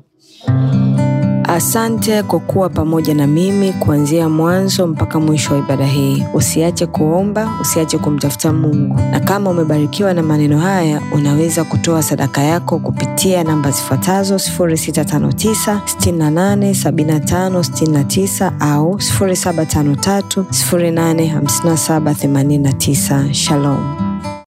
Asante kwa kuwa pamoja na mimi kuanzia mwanzo mpaka mwisho wa ibada hii. Usiache kuomba, usiache kumtafuta Mungu, na kama umebarikiwa na maneno haya, unaweza kutoa sadaka yako kupitia namba zifuatazo 0659 68 75 69 au 0753 085789. Shalom.